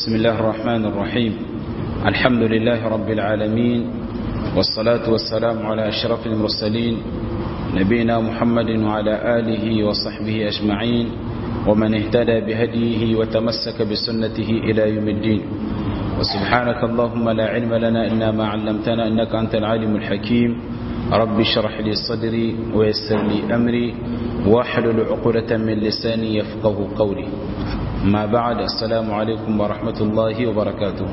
بسم الله الرحمن الرحيم الحمد لله رب العالمين والصلاة والسلام على أشرف المرسلين نبينا محمد وعلى آله وصحبه أجمعين ومن اهتدى بهديه وتمسك بسنته إلى يوم الدين وسبحانك اللهم لا علم لنا إلا ما علمتنا إنك أنت العالم الحكيم رب اشرح لي صدري ويسر لي أمري واحلل عقدة من لساني يفقه قولي ما بعد السلام عليكم ورحمة الله وبركاته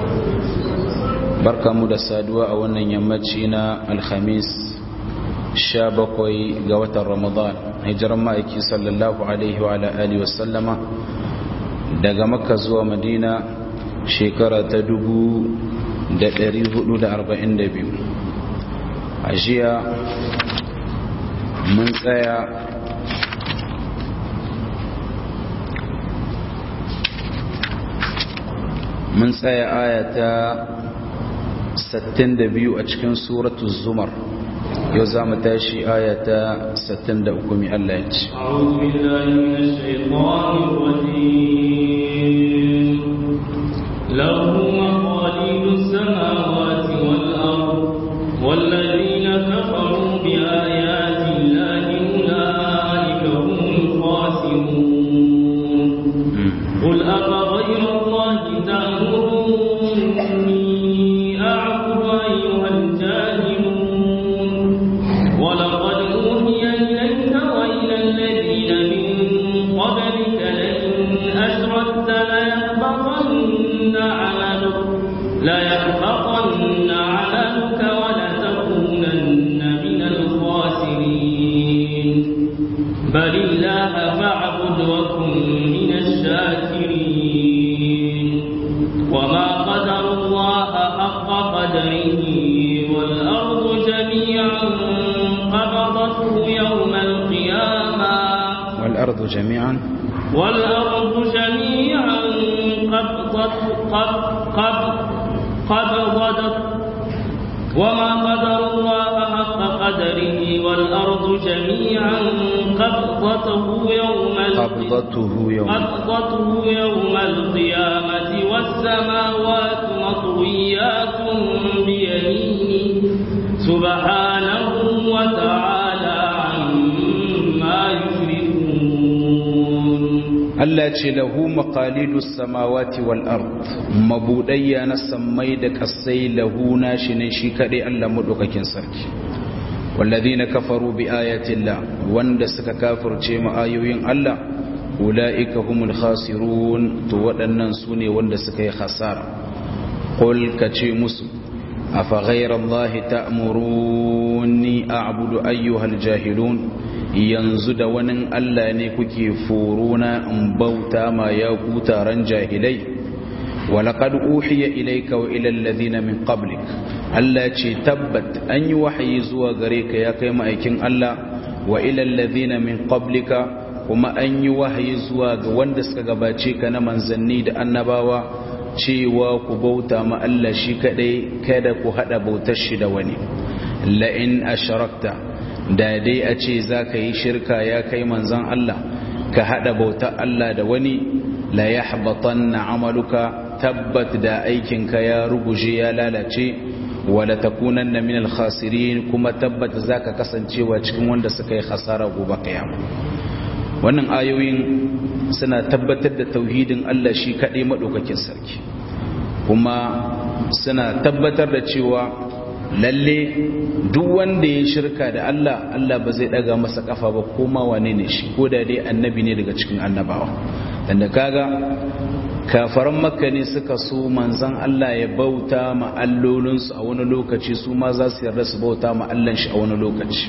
بركة مدى سادوة أولا يمتشينا الخميس شابكوي قوة رمضان هجر مائكي صلى الله عليه وعلى آله وسلم daga makka zuwa madina shekara ta dubu da ɗari hudu da arba'in da biyu a jiya mun tsaya mun tsaya ayata 62 a cikin suratu zumar yau za mu tashi ayata 63 mai Allah ya ce أعوذ بالله من الشيطان الرجيم له مقاليد السماوات والأرض والذين كفروا بآيات الله أولئك هم الخاسرون قل أفغير الله تأمروني أعبد أيها الجاهلون ولقد أوحي إليك وإلى الذين من قبلك لئن أشركت ليحبطن عملك ليحبطن عملك ولتكونن من الخاسرين بل الله فاعبد وكن من الشاكرين وما قدر الله حق قدره والأرض جميعا قبضته يوم القيامة والأرض جميعا والأرض جميعا قبضت قب قب قبضت وما قدر الله حق قدره والأرض جميعا قبضته يوم القيامة قبضته يوم قبضته يوم القيامة والسماوات مطويات بيمينه سبحانه وتعالى عما يشركون Allah ce lahu maqalidus samawati wal ard mabudayya na sammai da kasai lahu nashi ne shi kadai Allah madaukakin sarki walladhina kafaru bi ayati Allah wanda suka kafirce mu ayoyin Allah ulaika humul khasirun to waɗannan sune wanda suka yi khasara qul kace musu afa ghayra Allah ta'muruni a'budu ayyuhal jahilun yanzu da wani Allah ne kuke forona in bauta ma ya ku taron jahilai walaqad uhiya ilayka wa ila alladhina min qablik Allah ce tabbat an yi wahayi zuwa gare ka ya kai ma'aikin Allah wa ila alladhina min qablika kuma an yi wahayi zuwa ga wanda suka gabace ka na manzanni da annabawa cewa ku bauta ma Allah shi kadai kada ku hada bautar shi da wani la in asharakta da dai a ce za ka yi shirka ya kai manzan Allah ka haɗa bautar Allah da wani la ya na amaluka tabbat da aikinka ya ruguje ya lalace wala takunan na minal khasirin kuma tabbat za ka kasancewa cikin wanda suka yi khasara gobe kiyama wannan ayoyin suna tabbatar da tauhidin Allah shi kaɗai maɗaukakin sarki kuma suna tabbatar da cewa lalle duk wanda ya shirka da Allah Allah ba zai daga masa kafa ba koma wane ne shi ko da dai annabi ne daga cikin annabawa dan da kaga kafaran makka ne suka so manzon Allah ya bauta ma allolinsu a wani lokaci su ma za su yarda su bauta ma Allah shi a wani lokaci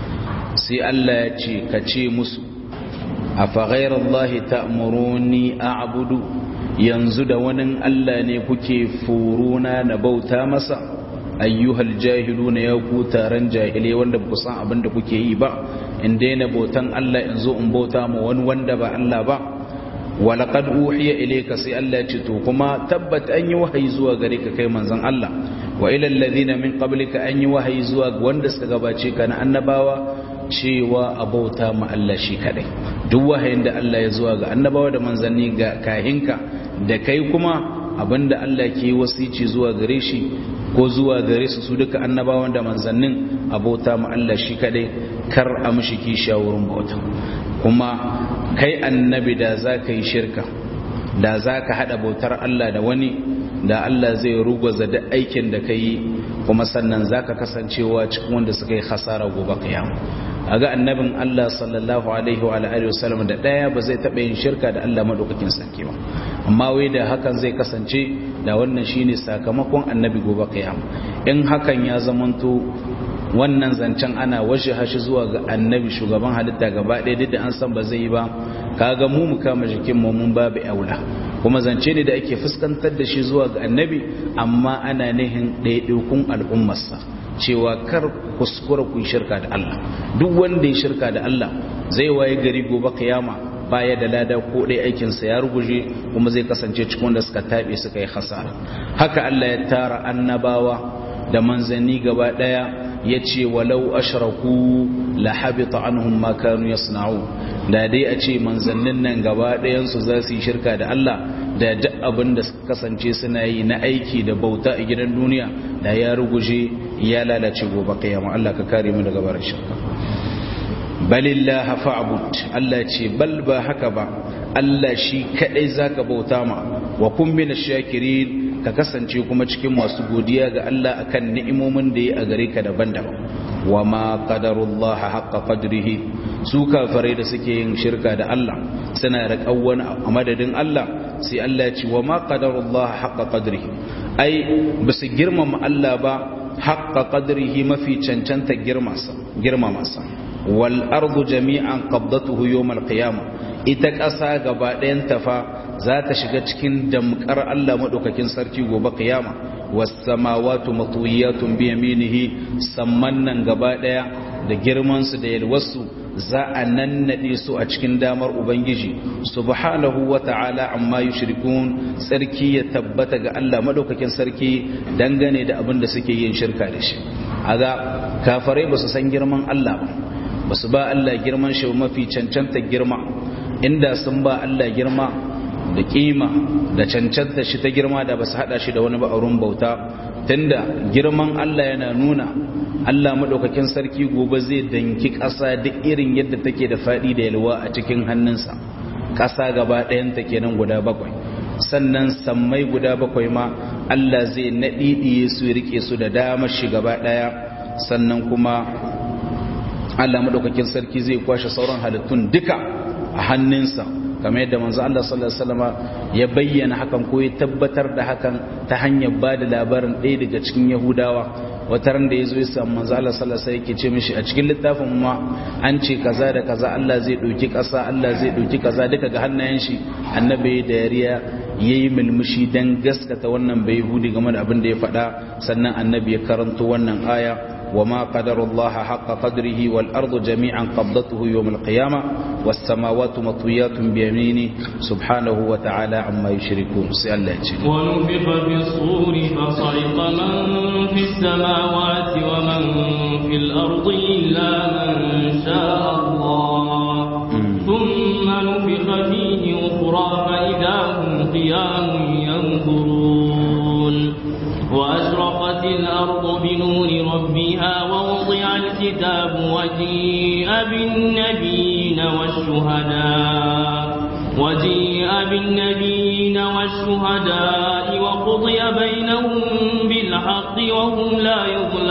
sai Allah ya ce ka ce musu afa ghayrallahi ta'muruni a'budu yanzu da wani Allah ne kuke furuna na bauta masa ayyuhal jahiluna ya ku taron jahilai wanda ba san abin da kuke yi ba in daina bautan Allah in zo in bauta ma wani wanda ba Allah ba walaqad uhiya ilayka sai Allah ya ce to kuma tabbat an yi wahayi zuwa gare ka kai manzon Allah wa ila alladhina min qablika an yi wahayi zuwa ga wanda suka gabace ka na annabawa cewa a bauta ma Allah shi kadai duk wahayin da Allah ya zuwa ga annabawa da manzanni ga kahinka da kai kuma abinda Allah ke wasici zuwa gare shi ko zuwa gare su su duka annabawan da manzannin abota ma Allah shi kadai kar a mishi kisha wurin bauta kuma kai annabi da za ka yi shirka da za ka haɗa bautar Allah da wani da Allah zai rugwaza da aikin da ka yi kuma sannan za ka kasancewa cikin wanda suka yi hasara gobe kiyama a ga annabin Allah sallallahu alaihi wa alihi wasallam da ɗaya ba zai taɓa yin shirka da Allah maɗaukakin sarki ba amma wai da hakan zai kasance da wannan shine sakamakon annabi gobe kiyama in hakan ya zamanto wannan zancen ana washe hashi zuwa ga annabi shugaban halitta gaba ɗaya duk da an san ba zai yi ba kaga mu mu kama jikin mu mun babu aula kuma zance ne da ake fuskantar da shi zuwa ga annabi amma ana nihin ɗaiɗaikun al'ummarsa cewa kar kuskura ku shirka da Allah duk wanda ya shirka da Allah zai waye gari gobe kiyama baya da lada ko ɗaya aikinsa ya ruguje kuma zai kasance cikin wanda suka taɓe suka yi hasara haka Allah ya tara annabawa da manzanni gaba ɗaya ya ce walau ashraku la habita anhum ma kanu yasna'u da dai a ce manzannin nan gaba ɗayansu za su yi shirka da Allah da duk abin da suka kasance suna yi na aiki da bauta a gidan duniya da ya ruguje ya lalace gobe kiyama Allah ka kare mu daga barin shirka balillaha fa'bud Allah ce bal ba haka ba Allah shi kadai zaka bauta ma wa kun min shakirin ka kasance kuma cikin masu godiya ga Allah akan ni'imomin da ya a gare ka daban-daban wa ma qadarullaha haqqa qadrihi su kafirai da suke yin shirka da Allah suna raƙan wani a madadin Allah sai Allah ya ce wa ma qadarullaha haqqa qadrihi ai basu girmama Allah ba haqqa qadrihi mafi cancanta girmama sa wal ardu jami'an qabdatuhu yawm al qiyamah ita ƙasa gaba ɗayan tafa za ta shiga cikin damkar Allah maɗaukakin sarki gobe kiyama wasamawatu matuyatun bi yaminihi samman nan gaba ɗaya da girman su da yalwarsu za a nannade su a cikin damar ubangiji subhanahu wata'ala amma yushrikun sarki ya tabbata ga Allah maɗaukakin sarki dangane da abin da suke yin shirka da shi aga kafarai ba su san girman Allah ba ba su ba Allah girman shi mafi cancanta girma inda sun ba Allah girma da kima da cancanta shi ta girma da ba su hada shi da wani ba'arun bauta tunda girman Allah yana nuna Allah maɗaukakin sarki gobe zai danki ƙasa duk irin yadda take da faɗi da yalwa a cikin hannunsa ƙasa gaba ɗayanta kenan guda bakwai sannan sammai guda bakwai ma Allah zai naɗiɗiye su riƙe su da damar shi gaba ɗaya sannan kuma Allah maɗaukakin sarki zai kwashe sauran halittun duka a hannunsa kamar yadda manzo Allah sallallahu alaihi wasallam ya bayyana hakan ko ya tabbatar da hakan ta hanyar ba da labarin ɗaya daga cikin Yahudawa wata ran da yazo ya samu manzo Allah sallallahu alaihi wasallam yake ce mishi a cikin littafin ma an ce kaza da kaza Allah zai dauki ƙasa Allah zai dauki kaza duka ga hannayen shi annabi da yariya yayi mulmushi dan gaskata wannan bai yahudi game da abin da ya faɗa sannan annabi ya karanto wannan aya وما قدر الله حق قدره والأرض جميعا قبضته يوم القيامة والسماوات مطويات بيمينه سبحانه وتعالى عما يشركون سأل الله ونفخ في الصور فصعق من في السماوات ومن في الأرض إلا من شاء الله ثم نفخ فيه أخرى فإذا هم قيام ينظرون وأشرقت الأرض بنور ربها ووضع الكتاب وجيء بالنبيين والشهداء وجيء بالنبيين والشهداء وقضي بينهم بالحق وهم لا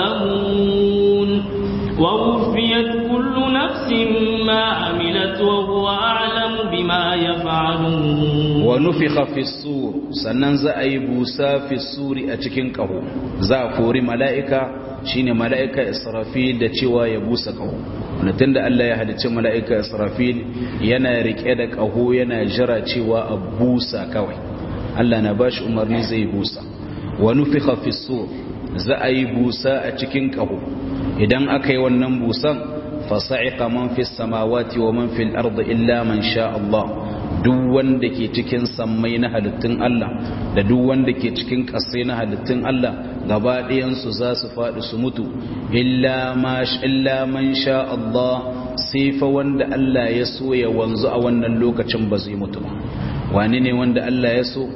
يظلمون ووفيت كل نفس ما عملت وهو أعلم بما يفعلون ونفخ في الصور sannan za a yi busa fi suri a cikin ƙaho za a kori mala'ika shine mala'ika israfil da cewa ya busa ƙaho wanda tun da Allah ya halicci mala'ika israfil yana riƙe da ƙaho yana jira cewa a busa kawai Allah na bashi umarni zai busa wa nufikha fi sur za a yi busa a cikin ƙaho idan aka yi wannan busan fasa'iqa man fi samawati wa man fil ardi illa man sha Allah duk wanda ke cikin sammai na halittun Allah da duk wanda ke cikin ƙasai na halittun Allah gaba ɗayansu za su faɗi su mutu illa man sha Allah sai fa wanda Allah ya so ya wanzu a wannan lokacin ba zai mutu ba wani ne wanda Allah ya so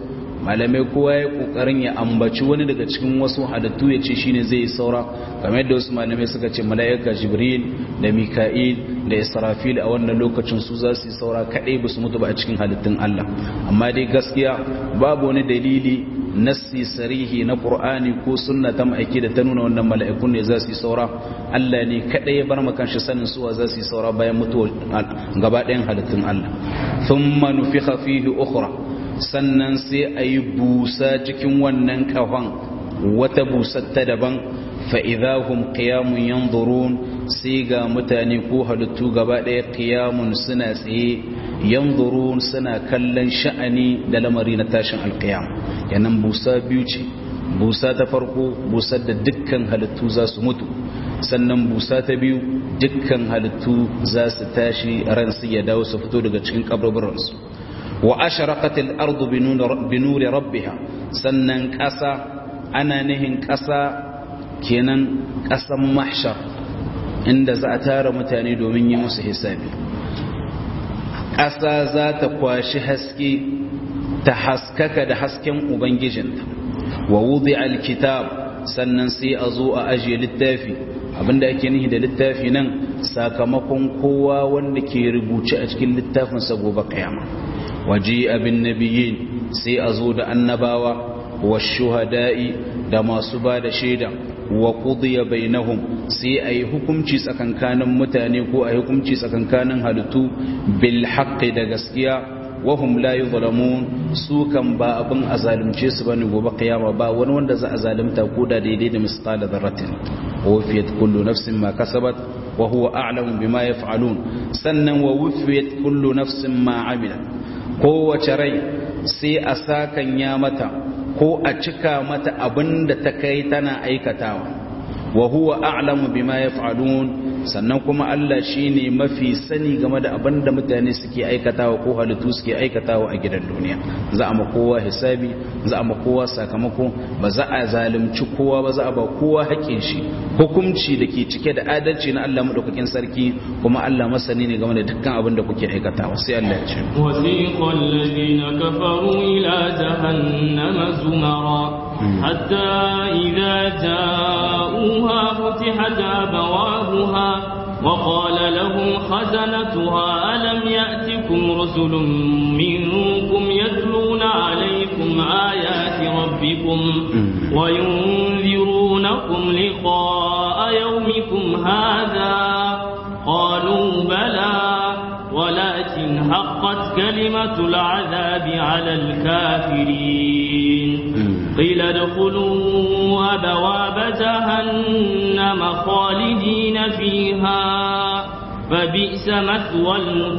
malamai kowa ya kokarin ya ambaci wani daga cikin wasu halittu ya ce shine zai yi saura kamar yadda wasu malamai suka ce mala'ika jibril da mika'il da israfil a wannan lokacin su za su yi saura kadai ba su mutu ba a cikin halittun Allah amma dai gaskiya babu wani dalili nassi sarihi na qur'ani ko sunna ta ma'aiki da ta nuna wannan mala'ikun ne za su yi saura Allah ne kadai ya bar makan shi sanin suwa za su yi saura bayan mutuwar gaba ɗayan halittun Allah thumma nufikha fihi ukhra sannan sai a yi busa cikin wannan kahon wata busar ta daban fa'idahun ƙiyamun yan sai ga mutane ko halittu gaba ɗaya ƙiyamun suna tsaye yan suna kallon sha'ani da lamari na tashin alƙiyam yanan busa biyu ce busa ta farko busar da dukkan halittu za su mutu sannan busa ta biyu dukkan halittu za su tashi ransu ya dawo su fito daga cikin kabarbaransu wa asharaqatil ardu binuri rabbiha sannan ƙasa ana nihin ƙasa kenan ƙasan mahshar inda za a tara mutane domin yi musu hisabi ƙasa za ta kwashi haske ta haskaka da hasken ubangijinta wa wudi alkitab sannan sai a zo a ajiye littafi abinda ake nihi da littafi nan sakamakon kowa wanda ke rubuce a cikin littafinsa gobe kiyama waje abin nabiyin sai a zo da annabawa wa shuhada'i da masu ba da shaida wa qudiya bainahum sai a yi hukunci tsakankanin mutane ko a yi hukunci tsakankanin halittu bil haqqi da gaskiya wahum la yuzlamun su kan ba abin a zalunce su bane gobe kiyama ba wani wanda za a zalunta ko da daidai da misqala dharratin wufiyat kullu nafsin ma kasabat wa huwa a'lamu bima yaf'alun sannan wa wufiyat kullu nafsin ma 'amilat kowace rai sai a sakan ya mata ko a cika mata abin da ta kai tana aikatawa wa huwa a'lamu bima yaf'alun sannan kuma Allah shine mafi sani game da abin da mutane suke aikatawa ko halittu suke aikatawa a gidan duniya za a ma kowa hisabi za a ma kowa sakamako ba za a zalunci kowa ba za a ba kowa haƙƙin shi hukunci da ke cike da adalci na Allah madaukakin sarki kuma Allah masani ne game da dukkan abin da kuke aikatawa sai Allah ya ce wasiqal ladina kafaru ila jahannama zumara حتى إذا جاءوها فتحت أبوابها وقال لهم خزنتها ألم يأتكم رسل منكم يتلون عليكم آيات ربكم وينذرونكم لقاء يومكم هذا قالوا بلى ولكن حقت كلمة العذاب على الكافرين قيل ادخلوا أبواب جهنم خالدين فيها فبئس مثوى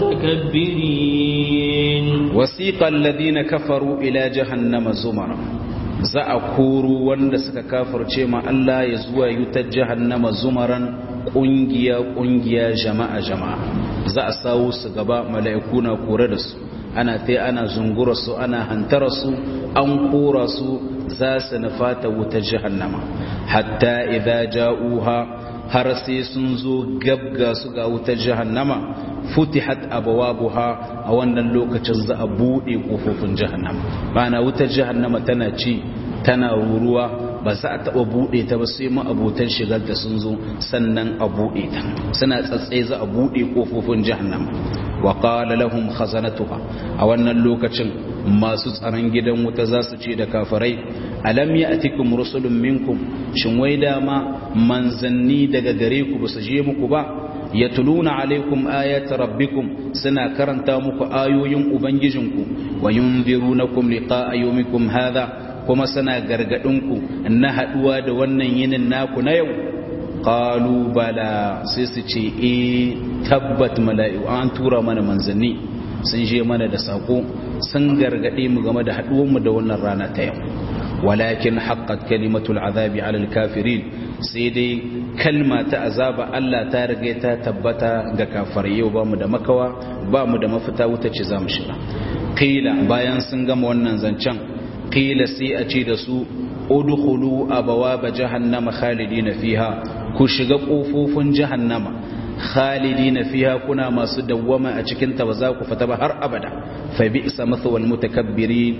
المتكبرين وسيق الذين كفروا إلى جهنم زمرا za a koro wanda suka kafirce ma Allah ya zuwa yutar jahannama zumaran ƙungiya ƙungiya jama'a jama'a za a sawo su gaba mala'iku na kore da su ana ta ana zungura su ana hantara su an kora su za su nufata wutar jahannama hatta idza ja'uha har sai sun zo gabga su ga wutar jahannama futihat abwabuha a wannan lokacin za a bude kofofin jahannama bana wutar jahannama tana ci tana ruruwa ba za a taba bude ta ba sai ma'abotan shigar da sun zo sannan a bude ta suna tsatsai za a bude kofofin jahannama wa qala lahum khazanatuha a wannan lokacin masu tsaron gidan wuta za su ce da kafirai alam ya'tikum rusulun minkum shin wai dama manzanni daga gare ku ba su je muku ba yatluna alaikum ayati rabbikum suna karanta muku ayoyin ubangijinku wa yunzirunakum liqa'a yawmikum hadha kuma suna gargadinku na haduwa da wannan yinin naku na yau qalu bala sai su ce eh tabbat mala'iku an tura mana manzanni sun je mana da sako sun gargade mu game da haduwar mu da wannan rana ta yau walakin haqqat kalimatul azabi ala kafirin sai dai kalma ta azaba Allah ta riga ta tabbata ga kafirai yau ba mu da makawa ba mu da mafita wuta ce za mu shiga qila bayan sun gama wannan zancen qila sai a ce da su udkhulu abawaba jahannama khalidina fiha ku shiga kofofin jahannama khalidina fiha kuna masu dawwama a cikin ta ba za ku fita ba har abada fa bi'sa mathwal mutakabbirin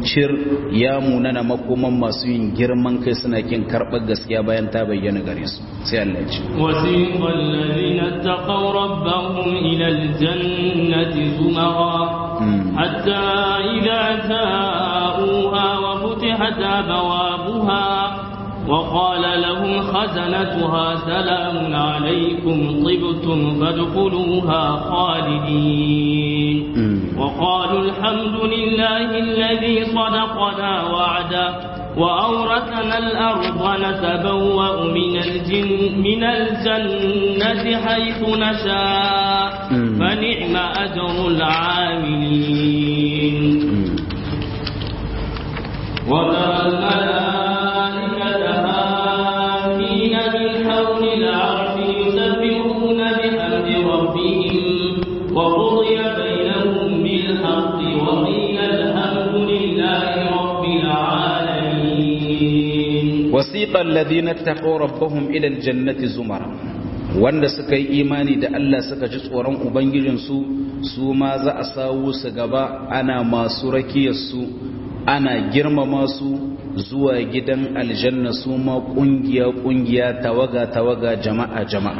cir ya munana makoman masu yin girman kai suna kin karɓar gaskiya bayan ta bayyana gare su sai Allah ya ce وسيق الذين اتقوا ربهم إلى الجنة زمرا حتى إذا جاءوها وفتحت أبوابها وقال لهم خزنتها سلام عليكم طبتم فادخلوها خالدين وقالوا الحمد لله الذي صدقنا وعده وأورثنا الأرض نتبوأ من الجن من الجنة حيث نشاء فنعم أجر العاملين وترى الملائكة هافين من حول العرش يسبحون بحمد ربهم وقضي بينهم بالحق وقيل الحمد لله رب العالمين وسيق الذين اتقوا ربهم إلى الجنة زمرا wanda suka yi imani da Allah suka ji tsoron Ubangijinsu su ma za a sawo su gaba ana masu rakiyarsu ana girmama su zuwa gidan aljanna su ma ƙungiya-ƙungiya tawaga-tawaga jama'a-jama'a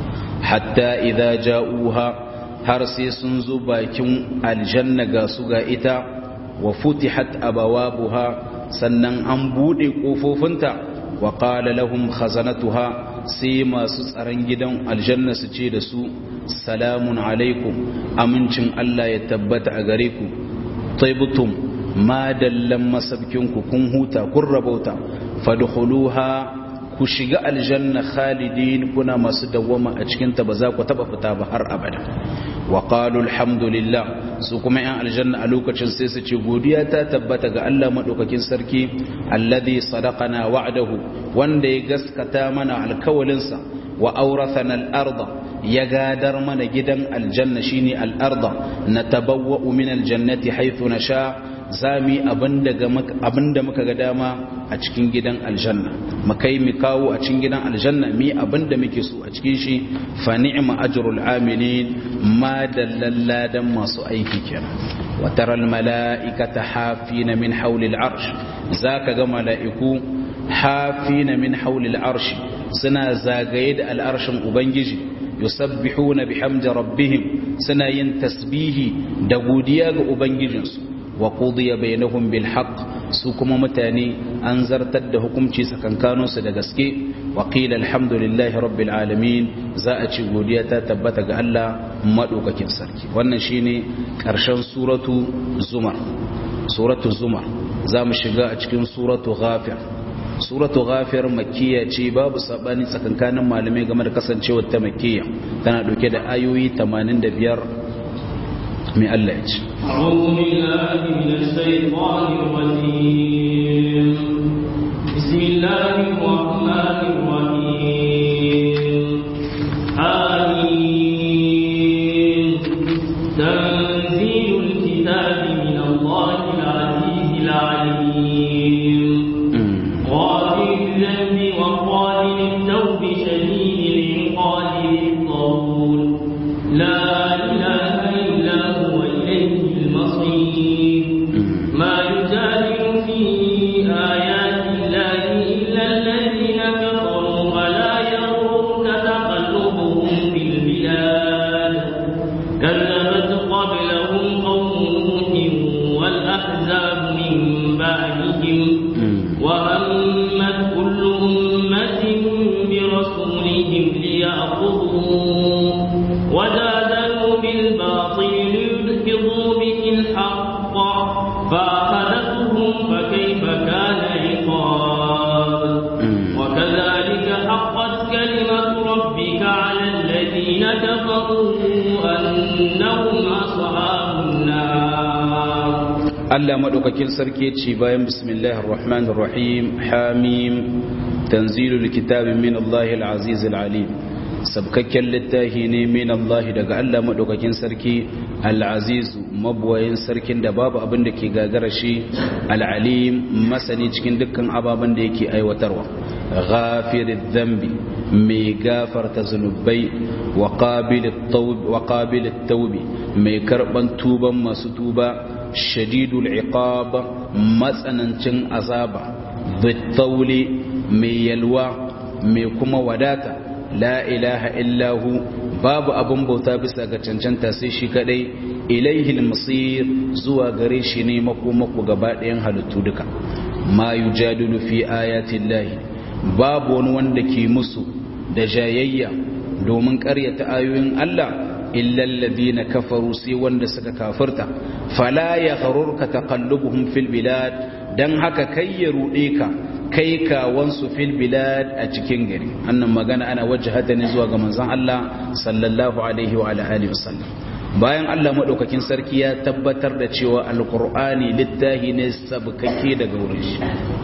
hatta idza ja'uha har sai sun zo bakin aljanna ga su ga ita wa futihat abawabuha sannan an bude kofofinta wa qala lahum khazanatuha sai masu tsaron gidan aljanna su ce da su salamun alaikum amincin Allah ya tabbata a gare ku taibutum ma dallan masabkinku kun huta kun rabauta fadkhuluha ku shiga aljanna khalidin kuna masu dawwama a cikin ta ba za ku taba fita ba har abada wa qalu alhamdulillah su kuma yan aljanna a lokacin sai su ce godiya ta tabbata ga Allah madaukakin sarki alladhi sadaqana wa'dahu wanda ya gaskata mana alkawalinsa wa aurathana al-arda ya gadar mana gidan aljanna shine al-arda natabawwa'u min aljannati haythu nasha zami abinda muka ga dama a cikin gidan aljanna makai mu kawo a cikin gidan aljanna mi abinda muke so a cikin shi fa ni'ma ajrul amilin ma dallalladan masu aiki kenan wa taral mala'ikata hafina min hawli al'arsh zaka ga mala'iku hafina min hawli al'arsh suna zagaye da al'arshin ubangiji yusabbihuna bihamdi rabbihim suna yin tasbihi da godiya ga ubangijinsu wa qudiya bainahum bil haqq su kuma mutane an zartar da hukunci tsakankanin su da gaske wa qila alhamdulillahi rabbil alamin za a ci godiya ta tabbata ga Allah madaukakin sarki wannan shine karshen suratu zumar suratu zumar za mu shiga a cikin suratu ghafir suratu ghafir makkiya ce babu sabani tsakankanin malamai game da kasancewar ta makkiya tana dauke da ayoyi 85 من الله أعوذ بالله من الشيطان الرجيم بسم الله الرحمن الرحيم آمين تنزيل الكتاب من الله العزيز العليم غافر الذنب وقابل التوب شديد العقاب الطول لا إله إلا هو إليه المصير ما يجادل في آيات الله إلا الذين كفروا ولا يغرك تقلبهم في البلاد كذبت قبلهم قوم نوح والأحزاب من بعدهم وهمت كل أمة برسولهم ليأخذوه وجادلوا بالباطل ليدحضوا به الحق فأخذتهم فكيف كان عقاب وكذلك حقت كلمة ربك على الذين كفروا أنهم أصحاب النار Allah madaukakin sarki ce bayan bismillahir rahmanir rahim hamim tanzilul kitabi min Allahil azizil alim sabkakken littafi ne min Allah daga Allah madaukakin sarki al-aziz mabwayin sarkin da babu abin da ke gagara shi al-alim masani cikin dukkan ababen da yake aiwatarwa ghafirid dhanbi mai gafarta zunubai wa qabilit tawbi mai karban tuban masu tuba shadidul iqab matsanancin azaba bitauli mai yalwa mai kuma wadata la ilaha illahu babu abin bauta bisa ga cancanta sai shi kadai ilaihil masir zuwa gare shi ne makomako gaba ɗayan halittu duka ma yujadilu fi ayatin lahi babu wani wanda ke musu da jayayya domin ƙaryata ayoyin Allah illallazi na kafaru sai wanda suka kafirta fala ya gharurka taqallubuhum fil bilad dan haka kai ya rude ka kai kawansu fil bilad a cikin gari annan magana ana wajhata ne zuwa ga manzon Allah sallallahu alaihi wa alihi wasallam bayan Allah madaukakin sarki ya tabbatar da cewa alqur'ani littahi ne sabkake daga wurin shi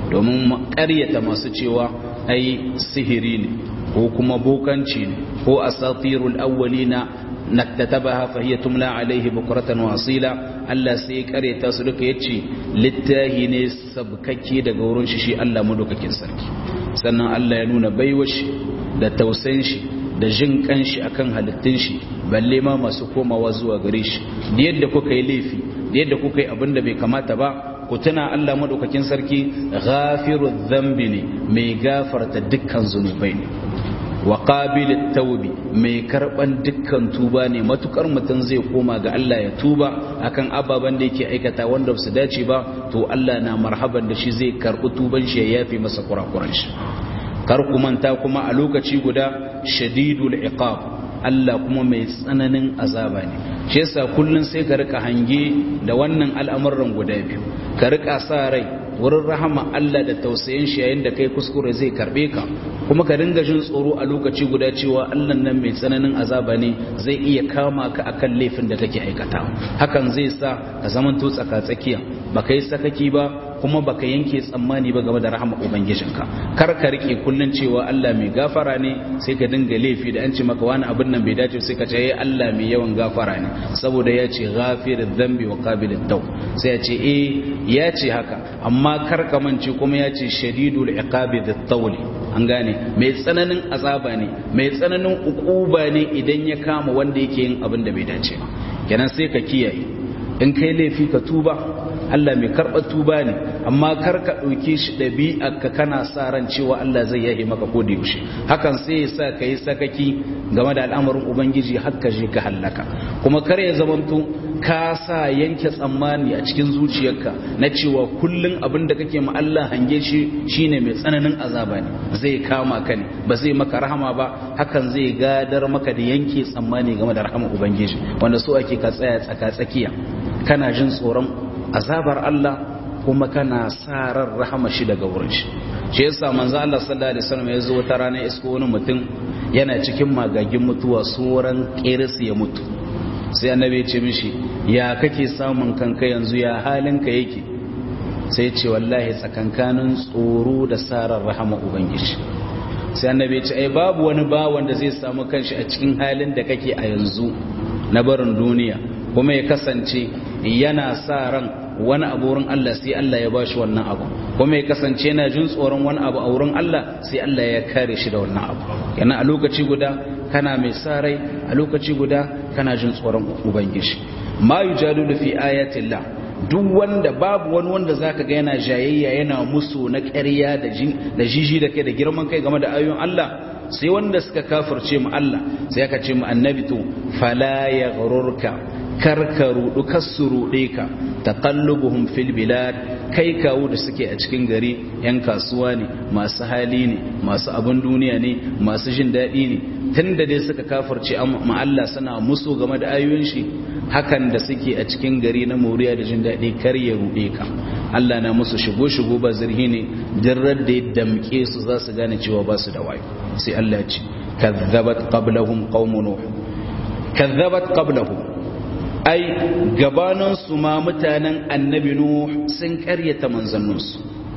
domin ƙaryata masu cewa ai sihiri ne ko kuma bokanci ne ko asatirul awwalina naktatabaha fa hiya tumla alaihi bukratan wa asila Allah sai ya kareta su duka yace littahi ne sabkake daga wurin shi shi Allah madaukakin sarki sannan Allah ya nuna baiwar shi da tausayin shi da jin kanshi akan halittun shi balle ma masu komawa zuwa gare shi da yadda kuka yi laifi da yadda kuka yi abin da bai kamata ba ku tuna Allah madaukakin sarki ghafirudh dhanbi ne mai gafarta dukkan zunubai ne wa qabilit tawbi mai karban dukkan tuba ne matukar mutum zai koma ga Allah ya tuba akan ababen da yake aikata wanda su dace ba to Allah na marhaban da shi zai karbi tuban shi ya yafe masa kurakuran shi kar ku manta kuma a lokaci guda shadidul iqab Allah kuma mai tsananin azaba ne shi yasa kullun sai ka rika hange da wannan al'amuran guda biyu ka rika sa rai wurin rahama Allah da tausayin shi yayin da kai kuskure zai karbe ka kuma ka dinga jin tsoro a lokaci guda cewa Allah nan mai tsananin azaba ne zai iya kama ka akan laifin da kake aikata hakan zai sa ka zamanto tsaka tsakiya baka yi sakaki ba kuma baka yanke tsammani ba game da rahama ubangijinka kar ka rike kullun cewa Allah mai gafara ne sai ka dinga laifi da an ce maka wani abin nan bai dace sai ka ce eh Allah mai yawan gafara ne saboda ya ce ghafirudh dhanbi wa qabilut tawb sai ya ce eh ya ce haka amma kar ka mance kuma ya ce shadidul iqabi dhat tawli an gane mai tsananin azaba ne mai tsananin ukuba ne idan ya kama wanda yake yin abin da bai dace ba kenan sai ka kiyaye in kai laifi ka tuba Allah mai karɓar tuba ne amma kar ka ɗauke shi ɗabi'a ka kana sa ran cewa Allah zai yahi maka ko da yaushe hakan sai ya sa ka yi sakaki game da al'amarin ubangiji har ka je ka hallaka kuma kar ya zamanto ka sa yanke tsammani a cikin zuciyarka na cewa kullum abin da kake ma Allah hange shi shine mai tsananin azaba ne zai kama ka ne ba zai maka rahama ba hakan zai gadar maka da yanke tsammani game da rahama ubangiji wanda so ake ka tsaya tsaka tsakiya kana jin tsoron azabar Allah kuma kana sa ran rahama shi daga wurin shi shi yasa manzo Allah sallallahu alaihi wasallam ya zo wata rana isko wani mutum yana cikin magagin mutuwa tsoron kiris ya mutu sai annabi ya ce mishi ya kake samun kanka yanzu ya halinka yake sai ya ce wallahi tsakankanin tsoro da sarar rahama ubangiji sai annabi ya ce ai babu wani bawan da zai samu kanshi a cikin halin da kake a yanzu na barin duniya kuma ya kasance yana sa ran wani abu wurin Allah sai Allah ya bashi wannan abu kuma ya kasance yana jin tsoron wani abu a wurin Allah sai Allah ya kare shi da wannan abu yana a lokaci guda kana mai sa rai a lokaci guda kana jin tsoron ubangiji ma yujadilu fi ayatillah duk wanda babu wani wanda zaka ga yana jayayya yana musu na ƙarya da da jiji da kai da girman kai game da ayoyin Allah sai wanda suka kafirce mu Allah sai aka ce mu annabi to fala yaghrurka karka rudu kasu rude ka taqallubuhum fil bilad kai kawo da suke a cikin gari yan kasuwa ne masu hali ne masu abin duniya ne masu jin daɗi ne tunda dai suka kafirce ma Allah suna musu game da ayoyin shi hakan da suke a cikin gari na moriya da jin daɗi kar ya rude ka Allah na musu shigo shigo ba zirhi ne jarrar da ya damke su za su gane cewa ba su da wayo sai Allah ya ce kazzabat qablahum qaumun nuh kazzabat qablahum ai gabaninsu ma mutanen annabi nuh sun karyata manzanninsu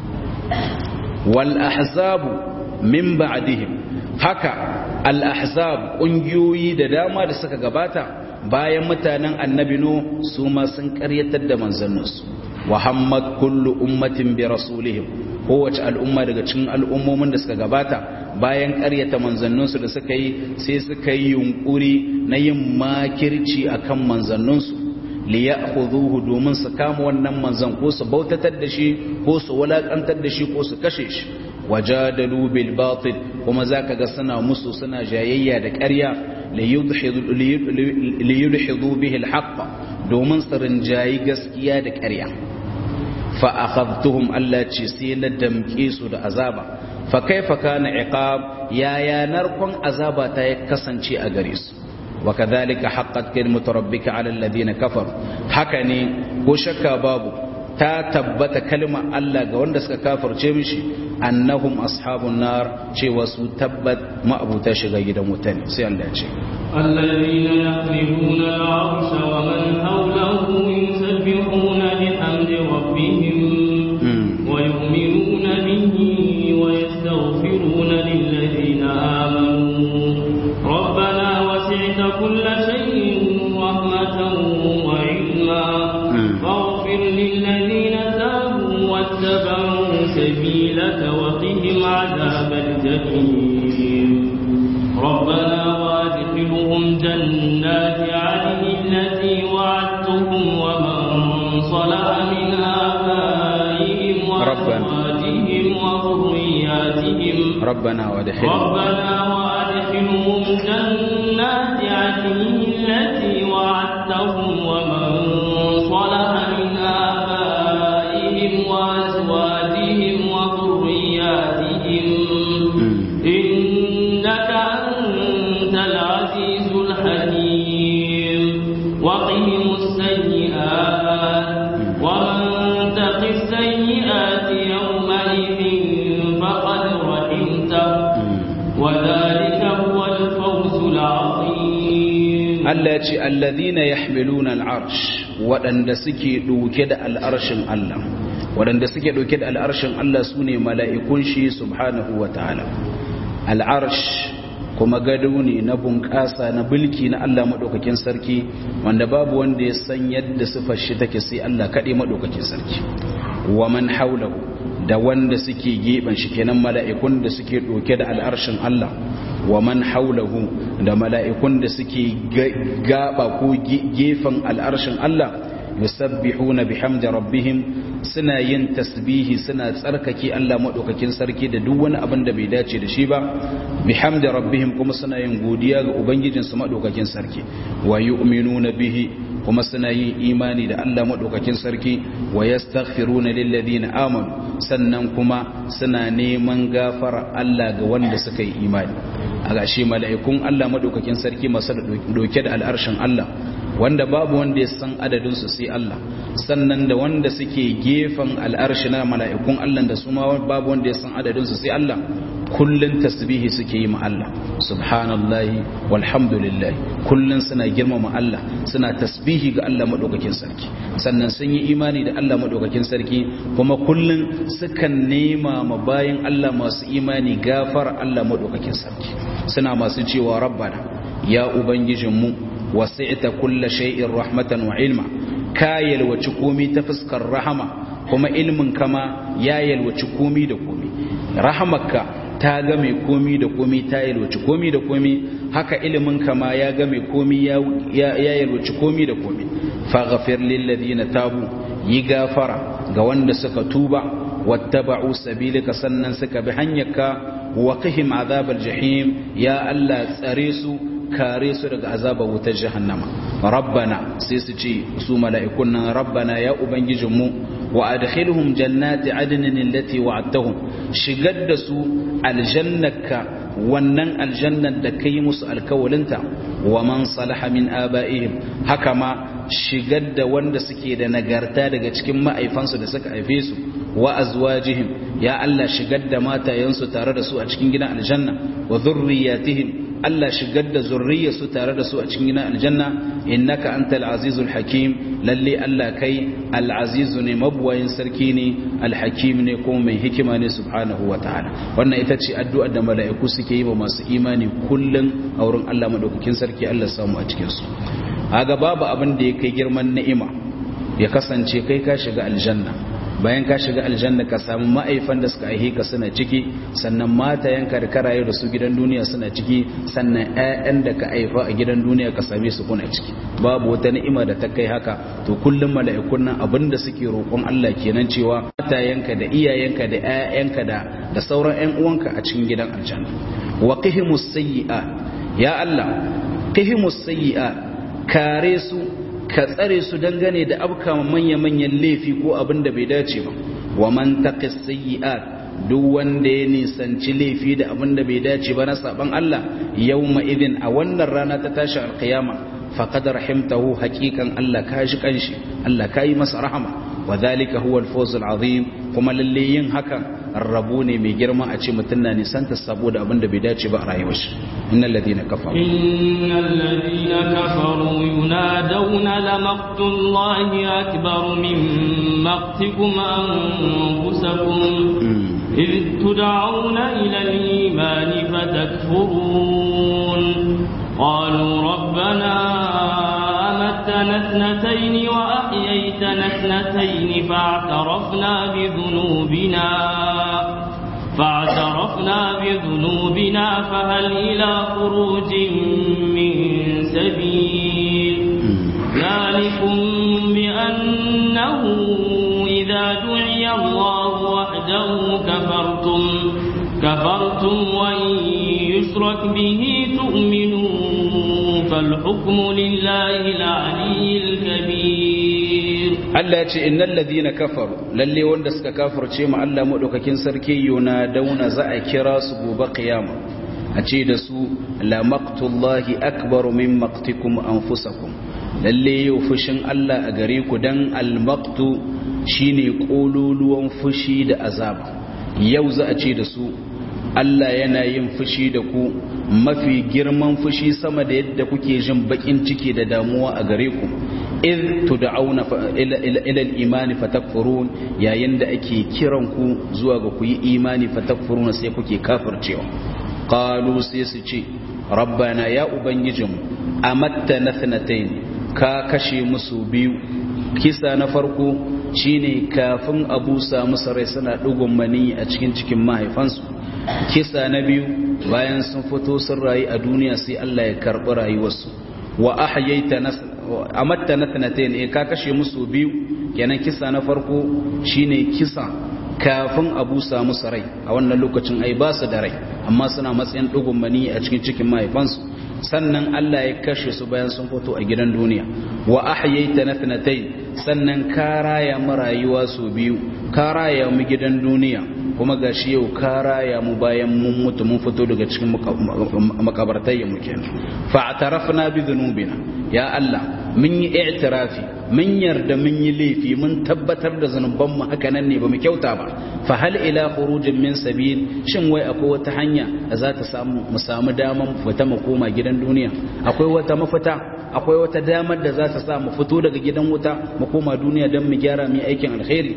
wal ahzabu min ba'dihim haka al ahzab kungiyoyi da dama da suka gabata bayan mutanen annabi nuh su ma sun karyatar da manzanninsu wa hammat kullu ummatin bi rasulihim kowace al'umma daga cikin al'ummomin da suka gabata bayan ƙaryata manzanninsu da suka yi sai suka yi yunkuri na yin makirci akan manzanninsu li ya'khudhuhu domin su kama wannan manzon ko su bautatar da shi ko su walakantar da shi ko su kashe shi wajadalu bil batil kuma zaka ga suna musu suna jayayya da ƙarya li yudhidu bihi al haqq domin su rinjayi gaskiya da ƙarya fa akhadhtuhum Allah ce sai na damke su da azaba fa kaifa kana iqab ya ya narkon azaba ta ya kasance a gare su wa kadhalika haqqat kalimatu rabbika ala alladhina kafaru haka ne ko shakka babu ta tabbata kalmar Allah ga wanda suka kafirce mishi annahum ashabun nar cewa su tabbat ma'abuta shiga gidan wuta ne sai Allah ya ce الذين يحملون العرش ومن حوله يسبحون بحمد ربهم ويؤمنون به ويستغفرون للذين آمنوا ربنا وسعت كل شيء رحمة وعلما فاغفر للذين تابوا واتبعوا سبيلك وقهم عذاب الجحيم ربنا وادخلهم جنات عدن التي وعدتهم ومن صلح من آبائهم وأزواجهم وذرياتهم ربنا وادخلهم ربنا وادخلهم جنات عدن التي وعدتهم ومن صلح من آبائهم وأزواجهم وذرياتهم إنك أنت العزيز الحكيم وقهم السيئات ومن تق السيئات يومئذ فقد رحمته وذلك هو الفوز العظيم Allah ce alladhina yahmiluna al'arsh waɗanda suke ɗauke da al'arshin Allah waɗanda suke ɗauke da al'arshin Allah sune mala'ikun shi subhanahu wa ta'ala al'arsh kuma gado ne na bunƙasa na bulki na Allah maɗaukakin sarki wanda babu wanda ya san yadda sifar shi take sai Allah kaɗai maɗaukakin sarki wa man haulahu da wanda suke gefen shi kenan mala'ikun da suke ɗauke da al'arshin Allah wa man haulahu da mala'ikun da suke gaba ko gefen al'arshin Allah yusabbihuna bihamdi rabbihim suna yin tasbihi suna tsarkake Allah madaukakin sarki da duk wani abin da bai dace da shi ba bihamdi rabbihim kuma suna yin godiya ga ubangijin su madaukakin sarki wa yu'minuna bihi kuma suna yin imani da Allah madaukakin sarki wa yastaghfiruna lil ladina amanu sannan kuma suna neman gafara Allah ga wanda suka yi imani a gashi mala'ikun Allah madaukakin sarki masu dauke da al'arshin Allah wanda babu wanda ya san adadinsu sai Allah sannan da wanda suke gefen al'arshi na mala'ikun Allah da su ma babu wanda ya san adadinsu sai Allah kullun tasbihi suke yi ma Allah subhanallahi walhamdulillah kullun suna girmama Allah suna tasbihi ga Allah madaukakin sarki sannan sun yi imani da Allah madaukakin sarki kuma kullun sukan nema ma bayan Allah masu imani gafar Allah madaukakin sarki suna masu cewa rabbana ya ubangijinmu wasi'ta kulla shay'in rahmatan wa ilma ka yalwaci komi ta fuskar rahama kuma ilmin kama ya yalwaci komi da komi rahamarka ta ga mai komi da komi ta yalwaci komi da komi haka ilimin kama ya ga mai komi ya yalwaci komi da komi faghfir lil ladina tabu yi gafara ga wanda suka tuba wattaba'u sabilika sannan suka bi hanyarka wa qihim azabal jahim ya Allah tsare su kare su daga azabar wutar jahannama rabbana sai su ce su mala'ikun nan rabbana ya ubangijinmu wa adkhilhum jannati adnin allati wa'adtahum shigar da su aljannaka wannan aljannar da kai musu alkawalinta wa man salaha min aba'ihim haka ma shigar da wanda suke da nagarta daga cikin ma'aifansu da suka haife su wa azwajihim ya Allah shigar da matayensu tare da su a cikin gidan aljanna wa dhurriyyatihim Allah shigar da zurriyarsu tare da su a cikin gidan aljanna innaka antal azizul hakim lalle Allah kai al-azizu ne mabuwayin sarki ne al-hakim ne kuma mai hikima ne subhanahu wa ta'ala wannan ita ce addu'ar da mala'iku suke yi wa masu imani kullun a wurin Allah madaukakin sarki Allah samu a cikin su aga babu abin da ya kai girman ni'ima ya kasance kai ka shiga aljanna bayan ka shiga aljanna ka samu ma'aifan da suka aihe ka suna ciki sannan matayenka da ka rayu da su gidan duniya suna ciki sannan ƴaƴan da ka aifa a gidan duniya ka same su kuna ciki babu wata ni'ima da ta kai haka to kullum mala'ikun nan abinda suke roƙon Allah kenan cewa matayenka da iyayenka da ƴaƴanka da da sauran ƴan uwanka a cikin gidan aljanna wa qihimus sayyi'at ya Allah qihimus sayyi'at kare su ka tsare su dangane da abka manya-manyan laifi ko abin da bai dace ba wa man taqis sayyi'at duk wanda ya nisanci laifi da abin da bai dace ba na saban Allah yawma idin a wannan rana ta tashi alqiyama faqad rahimtahu haqiqan Allah ka shi kanshi Allah ka yi masa rahama wa dhalika huwa al-fawz al-azim kuma lalle yin hakan rabu ne mai girma a ce mutum na nisanta saboda abin da bai dace ba a rayuwar shi innal ladina kafaru innal ladina kafaru yunadawna la maqtullahi akbar min maqtikum anfusakum إذ تدعون إلى الإيمان فتكفرون قالوا ربنا أمتنا اثنتين وأحييتنا اثنتين فاعترفنا بذنوبنا فاعترفنا بذنوبنا فهل إلى خروج من سبيل ذلكم بأنه إذا دعي الله وحده كفرتم كفرتم وإن يشرك به تؤمنوا فالحكم لله العلي الكبير Allah ya ce innal ladina kafaru lalle wanda suka kafirce mu Allah madaukakin sarki yuna dauna za a kira su gobe kiyama a ce da su la maqtullahi akbaru min maqtikum anfusakum lalle yau fushin Allah a gare ku dan al maqtu shine kololuwan fushi da azaba yau za a ce da su Allah yana yin fushi da ku mafi girman fushi sama da yadda kuke jin bakin ciki da damuwa a gare ku iz tud'auna ila al-iman fatakfurun yayin da ake kiran ku zuwa ga ku yi imani fatakfurun sai kuke kafircewa qalu sai su ce rabbana ya ubangijinmu amatta nathnatayn ka kashe musu biyu kisa na farko shine kafin abu samu sarai suna dugun mani a cikin cikin mahaifansu kisa na biyu bayan sun fito sun rayu a duniya sai Allah ya karɓi rayuwarsu wa ahyaita amatta nathnatayn eh ka kashe musu biyu kenan kisa na farko shine kisa kafin abu samu sarai a wannan lokacin ai ba su da rai amma suna matsayin dugun mani a cikin cikin mahaifansu sannan Allah ya kashe su bayan sun fito a gidan duniya wa ahyaita nathnatayn sannan ka raya mu rayuwa su biyu ka raya mu gidan duniya kuma gashi yau ka raya mu bayan mun mutu mun fito daga cikin makabartai mu kenan fa atarafna bi dhunubina ya Allah mun yi i'tirafi mun yarda mun yi laifi mun tabbatar da zanuban mu haka nan ne bamu kyauta ba fa hal ila khurujin min sabil shin wai akwai wata hanya da za ta samu mu samu daman fita mu koma gidan duniya akwai wata mafita akwai wata damar da za ta sa mu fito daga gidan wuta mu koma duniya don mu gyara mu aikin alkhairi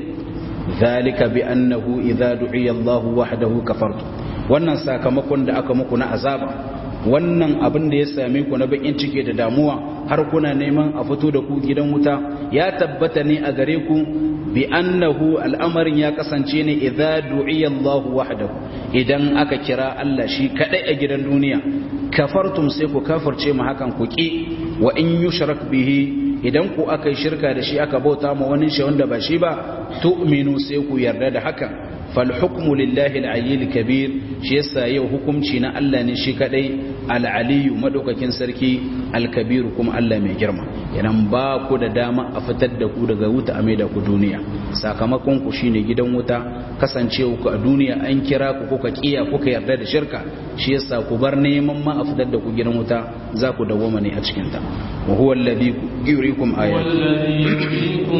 zalika bi annahu idza du'iya Allah wahdahu kafartu wannan sakamakon da aka muku na azaba wannan abin da ya same ku na bakin ciki da damuwa har kuna neman a fito da ku gidan wuta ya tabbata ne a gare ku bi annahu al'amarin ya kasance ne idza du'iya Allah wahdahu idan aka kira Allah shi kadai a gidan duniya kafartum sai ku kafirce mu hakan ku ki wa in yushrak bihi idan ku aka yi shirka da shi aka bauta ma wani shi wanda ba shi ba tu'minu sai ku yarda da hakan fal hukmu lillahi al kabir shi yasa yau hukunci na Allah ne shi kadai al-aliyu madaukakin sarki al-kabir kuma Allah mai girma idan ba ku da dama a fitar da ku daga wuta a maida ku duniya sakamakon ku shine gidan wuta kasancewa ku a duniya an kira ku kuka kiya kuka yarda da shirka shi yasa ku bar neman ma a fitar da ku gidan wuta za ku dawoma ne a cikin ta wa huwa alladhi yuriikum ayati والذي يريكم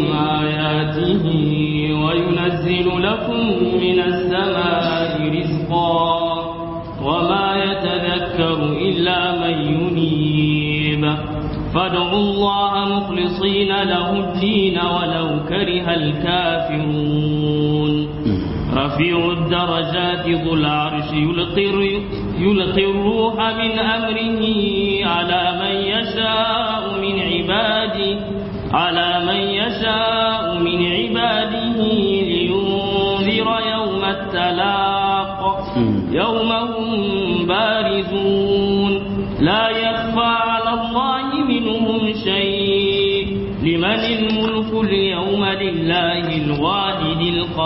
آياته وينزل لكم من السماء رزقا وما يتذكر إلا من ينيب فادعوا الله مخلصين له الدين ولو كره الكافرون رفيع الدرجات ذو العرش يلقي, يلقي الروح من أمره على من يشاء من عباده على من يشاء من عباده يوم هم بارزون لا يخفى على الله منهم شيء لمن الملك اليوم لله الواحد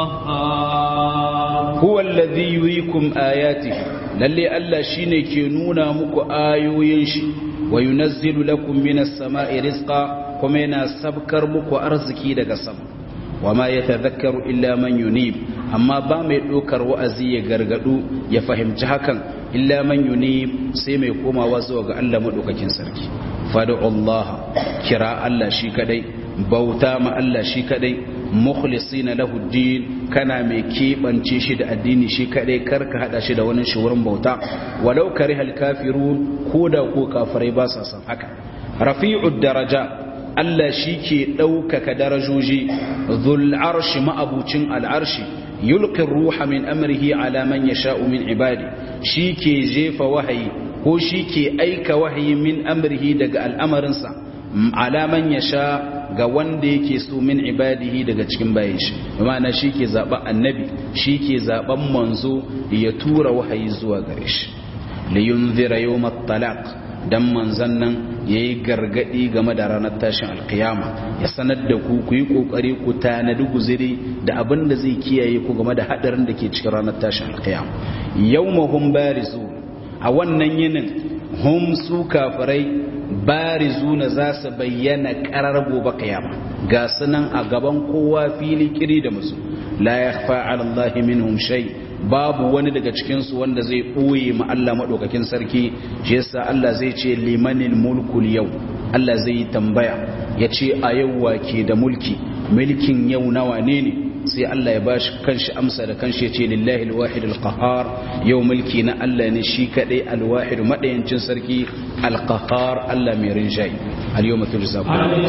القهار هو الذي يريكم آياته للي ألا شيني كنونا مكو آيوين شي وينزل لكم من السماء رزقا كمينا سبكر مكو أرزكي دقا سما وما يتذكر إلا من ينيب أما بام يدوكر وأزي يغرغدو يفهم جهكا إلا من ينيب سيما يقوم وزوغ ألا مدوككين سركي فادعوا الله كراء الله شي كدي بوتا ما الله شي كدي mukhlisina lahu din kana mai keɓance shi da addini shi kaɗai karka haɗa shi da wani shi wurin bauta walau karihal kafirun ko da ko kafirai ba sa san haka rafi'ud daraja Allah shi ke ɗaukaka darajoji dhul arshi ma'abucin al'arshi yulqi ruha min amrihi ala man yasha'u min ibadi shi ke jefa wahayi ko shi ke aika wahayi min amrihi daga al'amarinsa ala man yasha ga wanda yake so min ibadihi daga cikin bayan shi ma'ana shi ke zaɓen annabi shi ke zaɓen manzo ya tura wahayi zuwa gare shi liyun zira yau talaq dan manzan nan ya yi gargaɗi game da ranar tashin alkiyama ya sanar da ku ku yi ƙoƙari ku tanadi guziri da abin da zai kiyaye ku game da haɗarin da ke cikin ranar tashin alkiyama yau mahun barizu a wannan yinin hum su kafirai barizuna za su bayyana karar gobe kiyama ga sunan a gaban kowa fili kiri da musu la yakhfa ala Allah minhum shay babu wani daga cikin su wanda zai boye ma Allah madaukakin sarki shi yasa Allah zai ce limanil mulkul yau Allah zai yi tambaya yace a yau wake da mulki mulkin yau nawa ne ne sai Allah ya bashi kanshi amsa da kanshi ya ce lillahi alwahid alqahar yau mulki na Allah ne shi kadai alwahid madayancin sarki alqahar Allah mai rinjayi al-yawma tujza kullu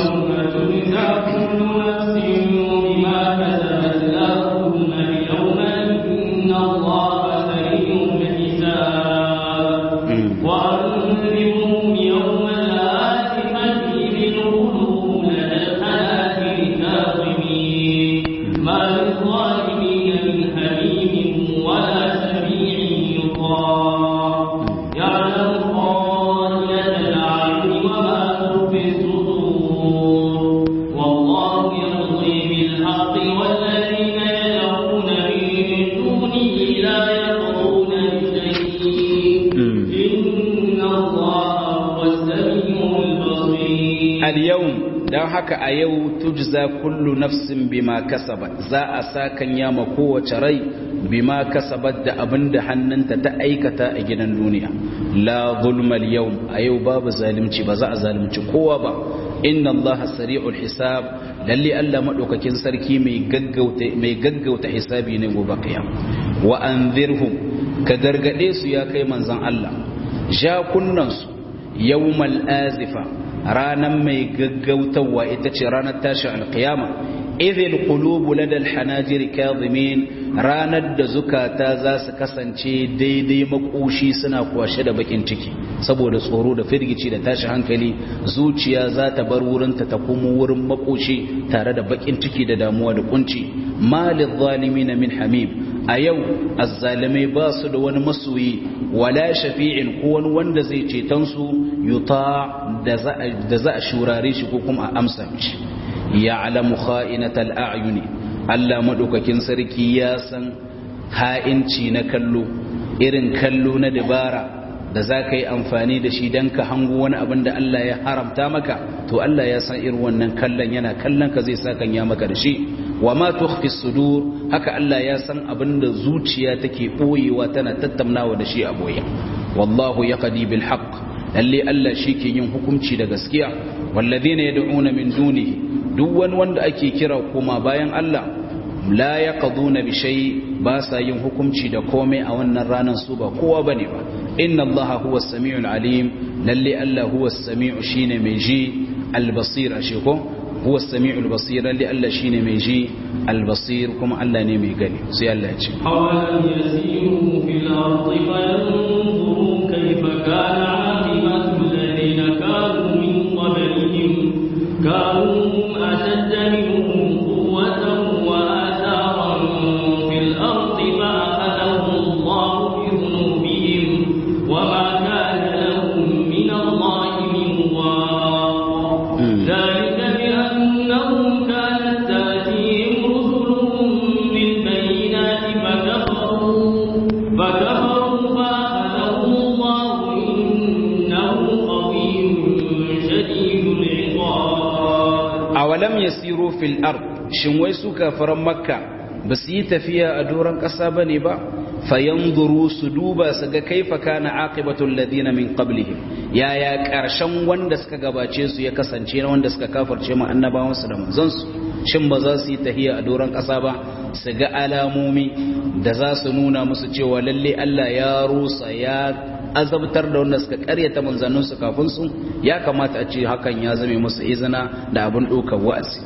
وأنذرهم يوم الآزفة إذ القلوب لدى الحناجر كاظمين ما للظالمين من حميم ولا شفيع يطاع يعلم خائنة الأعين وما تخفي الصدور والله يقضي بالحق والذين يدعون من دونه لا يقضون بشيء إن الله هو السميع البصير al-yawm dan haka a yau tujza kullu nafsin bima kasabat za a sakan yama kowace rai bima kasabat da abinda hannunta ta aikata a gidan duniya la zulma al-yawm a yau babu zalunci ba za a zalunci kowa ba inna allaha sari'ul hisab lalle Allah madaukakin sarki mai gaggauta mai gaggauta hisabi ne gobe kiyam wa anzirhum ka gargade su ya kai manzon Allah ja kunnansu yawmal azifa ranar mai gaggautawa ita ce ranar tashin alkiyama idhil qulubu ladal hanajir kadhimin ranar da zukata za su kasance daidai makoshi suna kwashe da bakin ciki saboda tsoro da firgici da tashi hankali zuciya za ta bar wurinta ta kuma wurin makoshi tare da bakin ciki da damuwa da kunci malil zalimin min hamim a yau azzalimai ba su da wani masoyi wala shafi'in ko wani wanda zai ceton su yuta da za a shurare shi ko kuma a amsa mishi ya'lamu kha'inatal a'yuni Allah madaukakin sarki ya san ha'inci na kallo irin kallo na dabara da za ka yi amfani da shi don ka hango wani abin da Allah ya haramta maka to Allah ya san irin wannan kallon yana kallon ka zai sa kan ya maka da shi wa ma tukhfi sudur haka Allah ya san abin da zuciya take boyewa tana tattaunawa da shi a boye wallahu yaqdi bil haqq lalle Allah shi ke yin hukunci da gaskiya walladhina yad'una min dunihi duk wani wanda ake kira kuma bayan Allah la yaqduna bi shay ba sa yin hukunci da komai a wannan ranar su ba kowa bane ba inna allaha huwa as-sami'ul alim lalle Allah huwa as-sami'u shine mai ji al-basir ashe ko huwa as-sami'ul basir lalle Allah shine mai ji al-basir kuma Allah ne mai gani sai Allah ya ce أولم يسيروا في الأرض فينظروا كيف كان عاقبة الذين كانوا من قبلهم كانوا هم أشد منهم قوة وآثارا في الأرض فأخذهم الله yasiru fil ard shin wai su kafaran makka ba su yi tafiya a doron ƙasa ba ne ba fayanzuru su duba su ga kaifa kana aqibatul ladina min qablihim yaya ƙarshen wanda suka gabace su ya kasance na wanda suka kafarce mu annabawan su da manzon su shin ba za su yi tafiya a doron ƙasa ba su ga alamomi da za su nuna musu cewa lalle Allah ya rusa ya azabtar da wanda suka karyata manzannin su kafin su ya kamata a ce hakan ya zame musu izina da abin ɗaukar wa'azi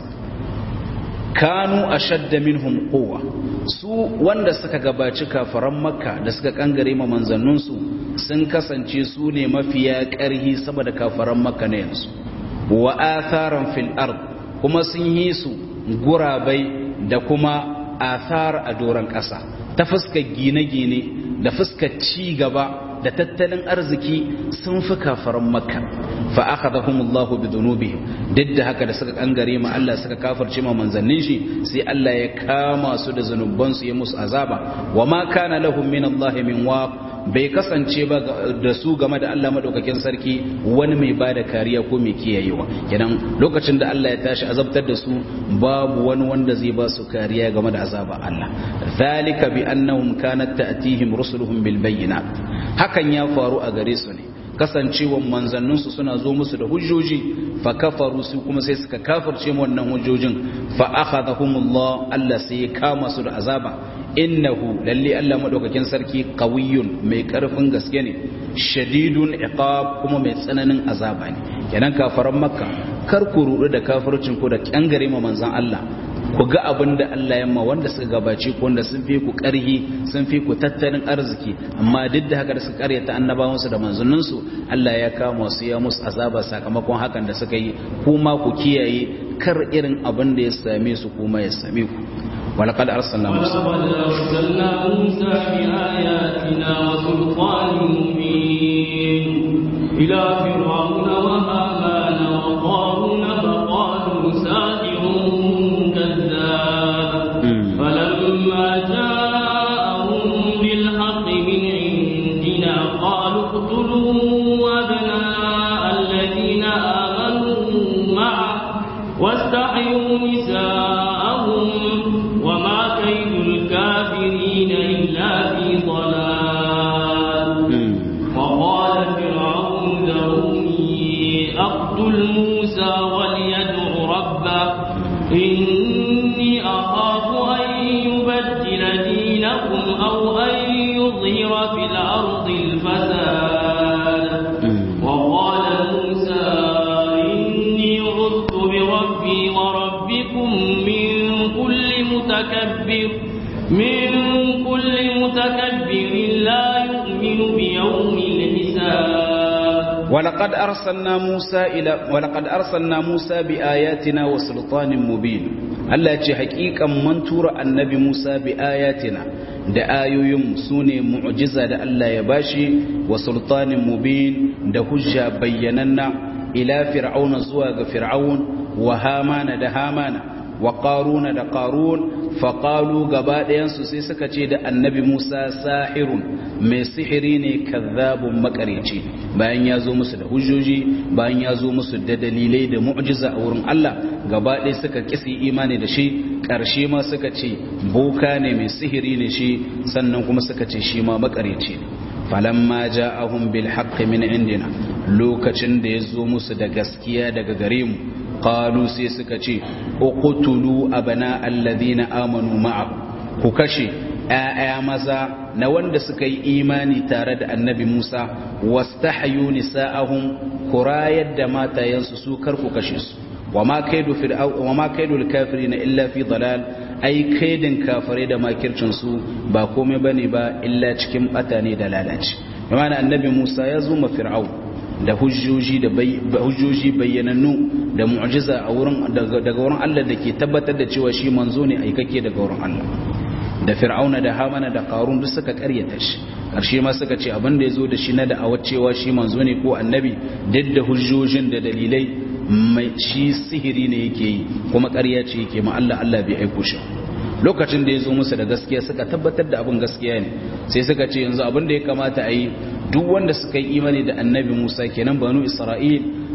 kanu ashadda minhum quwwa su wanda suka gabaci kafaran makka da suka kangare ma manzanninsu sun kasance su ne mafiya ƙarhi saboda kafaran makka na yanzu wa atharan fil ard kuma sun yi su gurabai da kuma athar a doron ƙasa ta fuskar gine-gine da fuskar ci gaba da tattalin arziki sun fi kafaran makka fa akhadahumullahu bidunubihim duk da haka da suka kangare ma Allah suka kafirce ma manzannin shi sai Allah ya kama su da zanuban su ya musu azaba wa ma kana lahum min Allah min waq bai kasance ba da su game da Allah madaukakin sarki wani mai bada kariya ko mai kiyayewa kenan lokacin da Allah ya tashi azabtar da su babu wani wanda zai ba su kariya game da azaba Allah zalika bi annahum kanat ta'tihim rusuluhum bil bayyinat hakan ya faru a gare su ne kasancewan manzanninsu suna zo musu da hujjoji fa kafaru su kuma sai suka kafirce wannan hujjojin fa akhadhahumullah Allah sai ya kama su da azaba innahu lalle Allah madaukakin sarki qawiyyun mai karfin gaske ne shadidun iqab kuma mai tsananin azaba ne kenan kafaran makka kar ku rudu da kafircin ku da kyangare ma manzan Allah ku ga abin da Allah ya ma wanda suka gabace ku wanda sun fi ku ƙarhi sun fi ku tattalin arziki amma duk da haka da suka karyata annabawansu da manzanninsu Allah ya kama su ya musu azaba sakamakon hakan da suka yi kuma ku kiyaye kar irin abin da ya same su kuma ya same ku ولقد أرسلنا موسى ولقد أرسلنا موسى بآياتنا وسلطان مبين إلى فرعون وهامان وقارون فقالوا ساحر كذاب فلما جاءهم بالحق من عندنا قالوا اقتلوا أبناء الذين آمنوا معه واستحيوا نساءهم وما كيد الكافرين إلا في ضلال وقال فرعون ذروني أقتل موسى وليدع ربه إني أخاف أن يبدل دينكم أو أن يظهر في الأرض الفساد وقال موسى إني عذت بربي وربكم من كل متكبر من كل متكبر لا يؤمن بيوم الحساب ولقد أرسلنا موسى إلى ولقد أرسلنا موسى بآياتنا وسلطان مبين Allah ce hakikan man tura annabi Musa bi ayatina da ayoyin su ne mu'jiza da Allah ya bashi wa sultanin mubin da hujja bayyananna ila fir'auna zuwa ga fir'aun wa hamana da hamana wa qaruna da qarun fa qalu gaba ɗayansu sai suka ce da annabi Musa sahirun mai sihiri ne kazzabun makareci bayan ya zo musu da hujjoji bayan ya zo musu da dalilai da mu'jiza a wurin Allah gaba ɗaya suka kisi imani da shi ƙarshe ma suka ce boka ne mai sihiri ne shi sannan kuma suka ce shi ma makareci ne falamma ja'ahum bil haqqi min indina lokacin da ya zo musu da gaskiya daga gare mu qalu sai suka ce uqtulu abana alladhina amanu ma'a ku kashe ‘ya'ya maza na wanda suka yi imani tare da annabi Musa, wasta hayu nisa'ahun kurayar da matayensu su karku kashe su, wa ma kaidu kafiri na illa fi dalal, ai kaidin kafirai da makircinsu ba komai ba ne ba illa cikin bata ne da lalace. Yamana annabi Musa ya zo ma fir'au da hujjoji da hujjoji bayyanannu da mu'jiza a wurin daga wurin Allah da ke tabbatar da cewa shi manzo ne aikake daga wurin Allah. da fir'auna da hamana da qarun duk suka karyata shi karshe ma suka ce abin da yazo da shi na da'awar cewa shi manzo ne ko annabi duk da hujjojin da dalilai mai shi sihiri ne yake yi kuma ƙarya ce yake ma Allah Allah bai aiko shi lokacin da yazo musu da gaskiya suka tabbatar da abin gaskiya ne sai suka ce yanzu abin da ya kamata a yi duk wanda suka yi imani da annabi Musa kenan banu Isra'il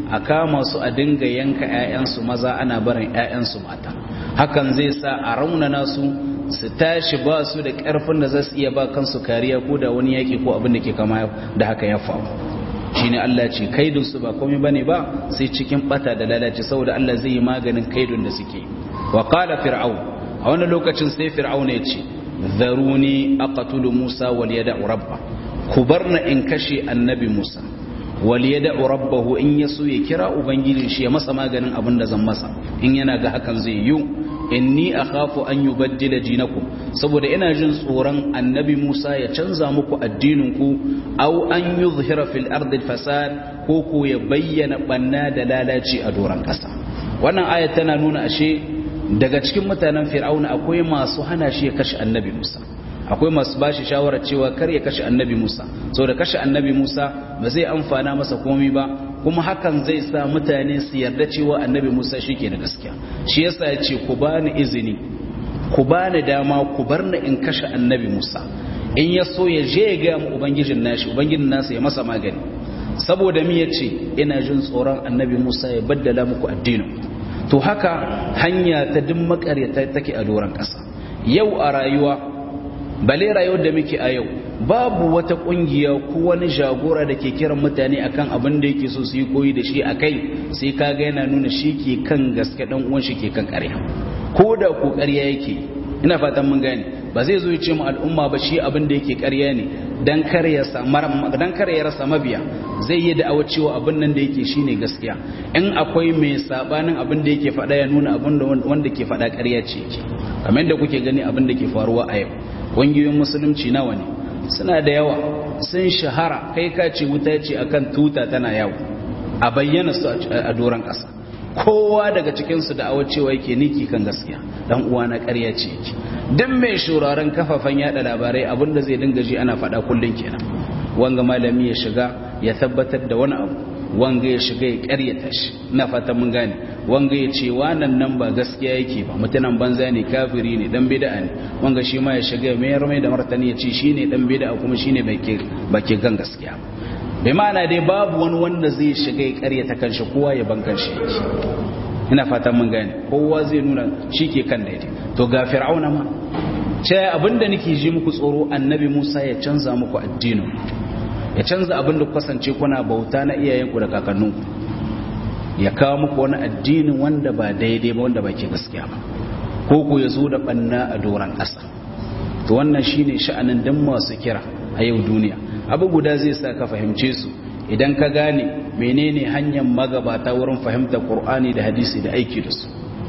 a kama su a dinga yanka 'ya'yansu maza ana barin 'ya'yansu mata hakan zai sa a raunana su su tashi ba su da ƙarfin da za su iya ba kansu kariya ko da wani yaƙi ko abin da ke kama da haka ya faru shi ne Allah ce kaidunsu ba komai ba ne ba sai cikin bata da lalace saboda Allah zai yi maganin kaidun da suke wa qala fir'aun a wani lokacin sai fir'aun ya ce zaruni aqtulu musa wal yad'u rabba ku barna in kashe annabi musa wal yad'u rabbahu in yaso ya kira ubangijin shi ya masa maganin abin da zan masa in yana ga hakan zai yi inni akhafu an yubaddila dinakum saboda ina jin tsoron annabi Musa ya canza muku addinin ku aw an yuzhira fil ardi fasad ko ko ya bayyana banna da lalaci a doran kasa wannan aya tana nuna ashe daga cikin mutanen fir'auna akwai masu hana shi ya kashe annabi Musa akwai masu bashi shawarar cewa kar ya kashe annabi Musa saboda kashe annabi Musa ba zai amfana masa komai ba kuma hakan zai sa mutane su yarda cewa annabi Musa shi ke da gaskiya shi yasa ya ce ku bani izini ku bani dama ku bar ni in kashe annabi Musa in ya so ya je ya ga mu ubangijin nashi ubangijin nasa ya masa magani saboda mi yace ina jin tsoron annabi Musa ya baddala muku addinin to haka hanya ta duk makaryata take a doron kasa yau a rayuwa bale rayuwar da muke a yau babu wata kungiya ko wani jagora da ke kiran mutane akan abin da yake so su yi koyi da shi a kai sai kaga yana nuna shi ke kan gaske dan uwan shi ke kan ƙarya ko da ko ƙarya yake ina fatan mun gane ba zai zo ya ce mu al'umma ba shi abin da yake ƙarya ne dan kar ya dan kar ya rasa mabiya zai yi da'awar cewa abin nan da yake shine gaskiya in akwai mai sabanin abin da yake faɗa ya nuna abin da wanda ke faɗa ƙarya ce yake kamar da kuke gani abin da ke faruwa a yau ƙungiyoyin musulunci nawa ne suna da yawa sun shahara kai ka ce wuta ce akan tuta tana yawo a bayyana su a doron ƙasa kowa daga cikinsu da awa cewa yake niki kan gaskiya dan uwa na ƙarya ce yake duk mai shuraren kafafen yada labarai abinda zai dinga ji ana faɗa kullum kenan wanga malami ya shiga ya tabbatar da wani abu wanga ya shiga ya ƙaryata shi ina fatan mun gane wanga ya ce wannan nan ba gaskiya yake ba mutunan banza ne kafiri ne dan bid'a ne wanga shi ma ya shiga mai mai da martani ya ce shine dan bid'a kuma shine bai ke ba ke gan gaskiya bai ma'ana dai babu wani wanda zai shiga ya ƙaryata kanshi kowa ya ban kanshi yake ina fatan mun gane kowa zai nuna shi ke kan daidai to ga fir'auna ma ce abinda nake ji muku tsoro annabi Musa ya canza muku addinin ya canza abin da kasance kuna bauta na iyayenku da kakanninku ya kawo muku wani addinin wanda ba daidai ba wanda ba ke gaskiya ba ko ku ya zo da banna a doron ƙasa to wannan shine sha'anin dan masu kira a yau duniya abu guda zai sa ka fahimce su idan ka gane menene hanyar magabata wurin fahimtar qur'ani da hadisi da aiki da su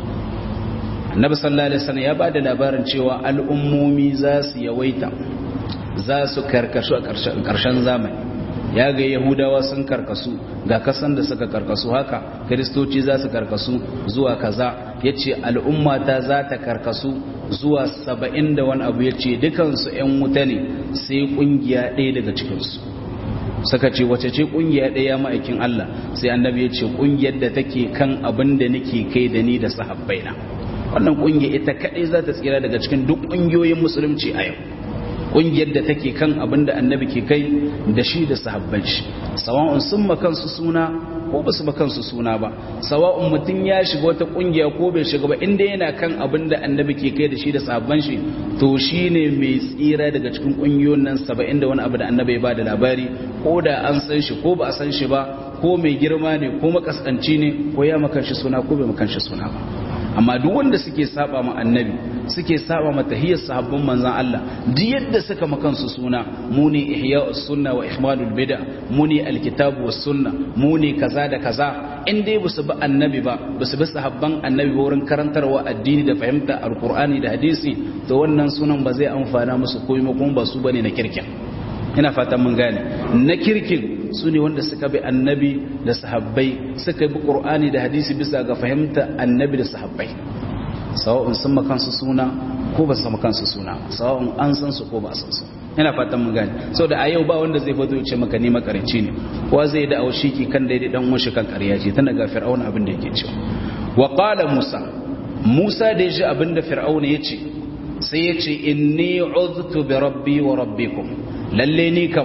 annabi sallallahu alaihi wasallam ya bada labarin cewa al'ummomi za su yawaita za su karkasu a ƙarshen zamani ya ga yahudawa sun karkasu ga kasan da suka karkasu haka kiristoci za su karkasu zuwa kaza ya ce al'ummata za ta karkasu zuwa saba'in da wani abu ya ce dukansu 'yan wuta ne sai ƙungiya ɗaya daga cikinsu suka ce wace ce ƙungiya ɗaya ma'aikin Allah sai annabi ya ce ƙungiyar da take kan abin da nake kai da ni da sahabbaina wannan ƙungiya ita kaɗai za ta tsira daga cikin duk ƙungiyoyin musulunci a yau kungiyar da take kan abin da annabi ke kai da shi da sahabban shi sawa'un sun makansu suna ko ba su makansu suna ba sawa'un mutum ya shiga wata kungiya ko bai shiga ba inda yana kan abin da annabi ke kai da shi da sahabban shi to shi ne mai tsira daga cikin kungiyoyin nan saba'in da wani abu da annabi ba da labari ko da an san shi ko ba a san shi ba ko mai girma ne ko makaskanci ne ko ya makan shi suna ko bai makan shi suna ba amma duk wanda suke saba ma annabi suke saba ma tahiyyar sahabban manzon Allah duk yadda suka makansu suna mu ne ihya'us sunna wa ihmadul bid'a mu ne alkitabu was sunna mu ne kaza da kaza in dai basu bi annabi ba basu bi sahabban annabi ba wurin karantarwa addini da fahimta alqur'ani da hadisi to wannan sunan ba zai amfana musu komai kuma ba su bane na kirkin ina fatan mun gane na kirkin su ne wanda suka bi annabi da sahabbai suka bi qur'ani da hadisi bisa ga fahimta annabi da sahabbai sawa'un sun makansu suna ko ba su makansu suna sawa'un an san su ko ba san su ina fatan mun gane saboda a yau ba wanda zai fito ya ce maka ne makarici ne kowa zai da aushi ki kan daidai dan uwan kan ƙarya ce tana ga fir'auna abin da yake cewa wa qala musa musa da ya ji abin da fir'auna ya ce sai ya ce inni uztu bi rabbi wa rabbikum lalle ni kam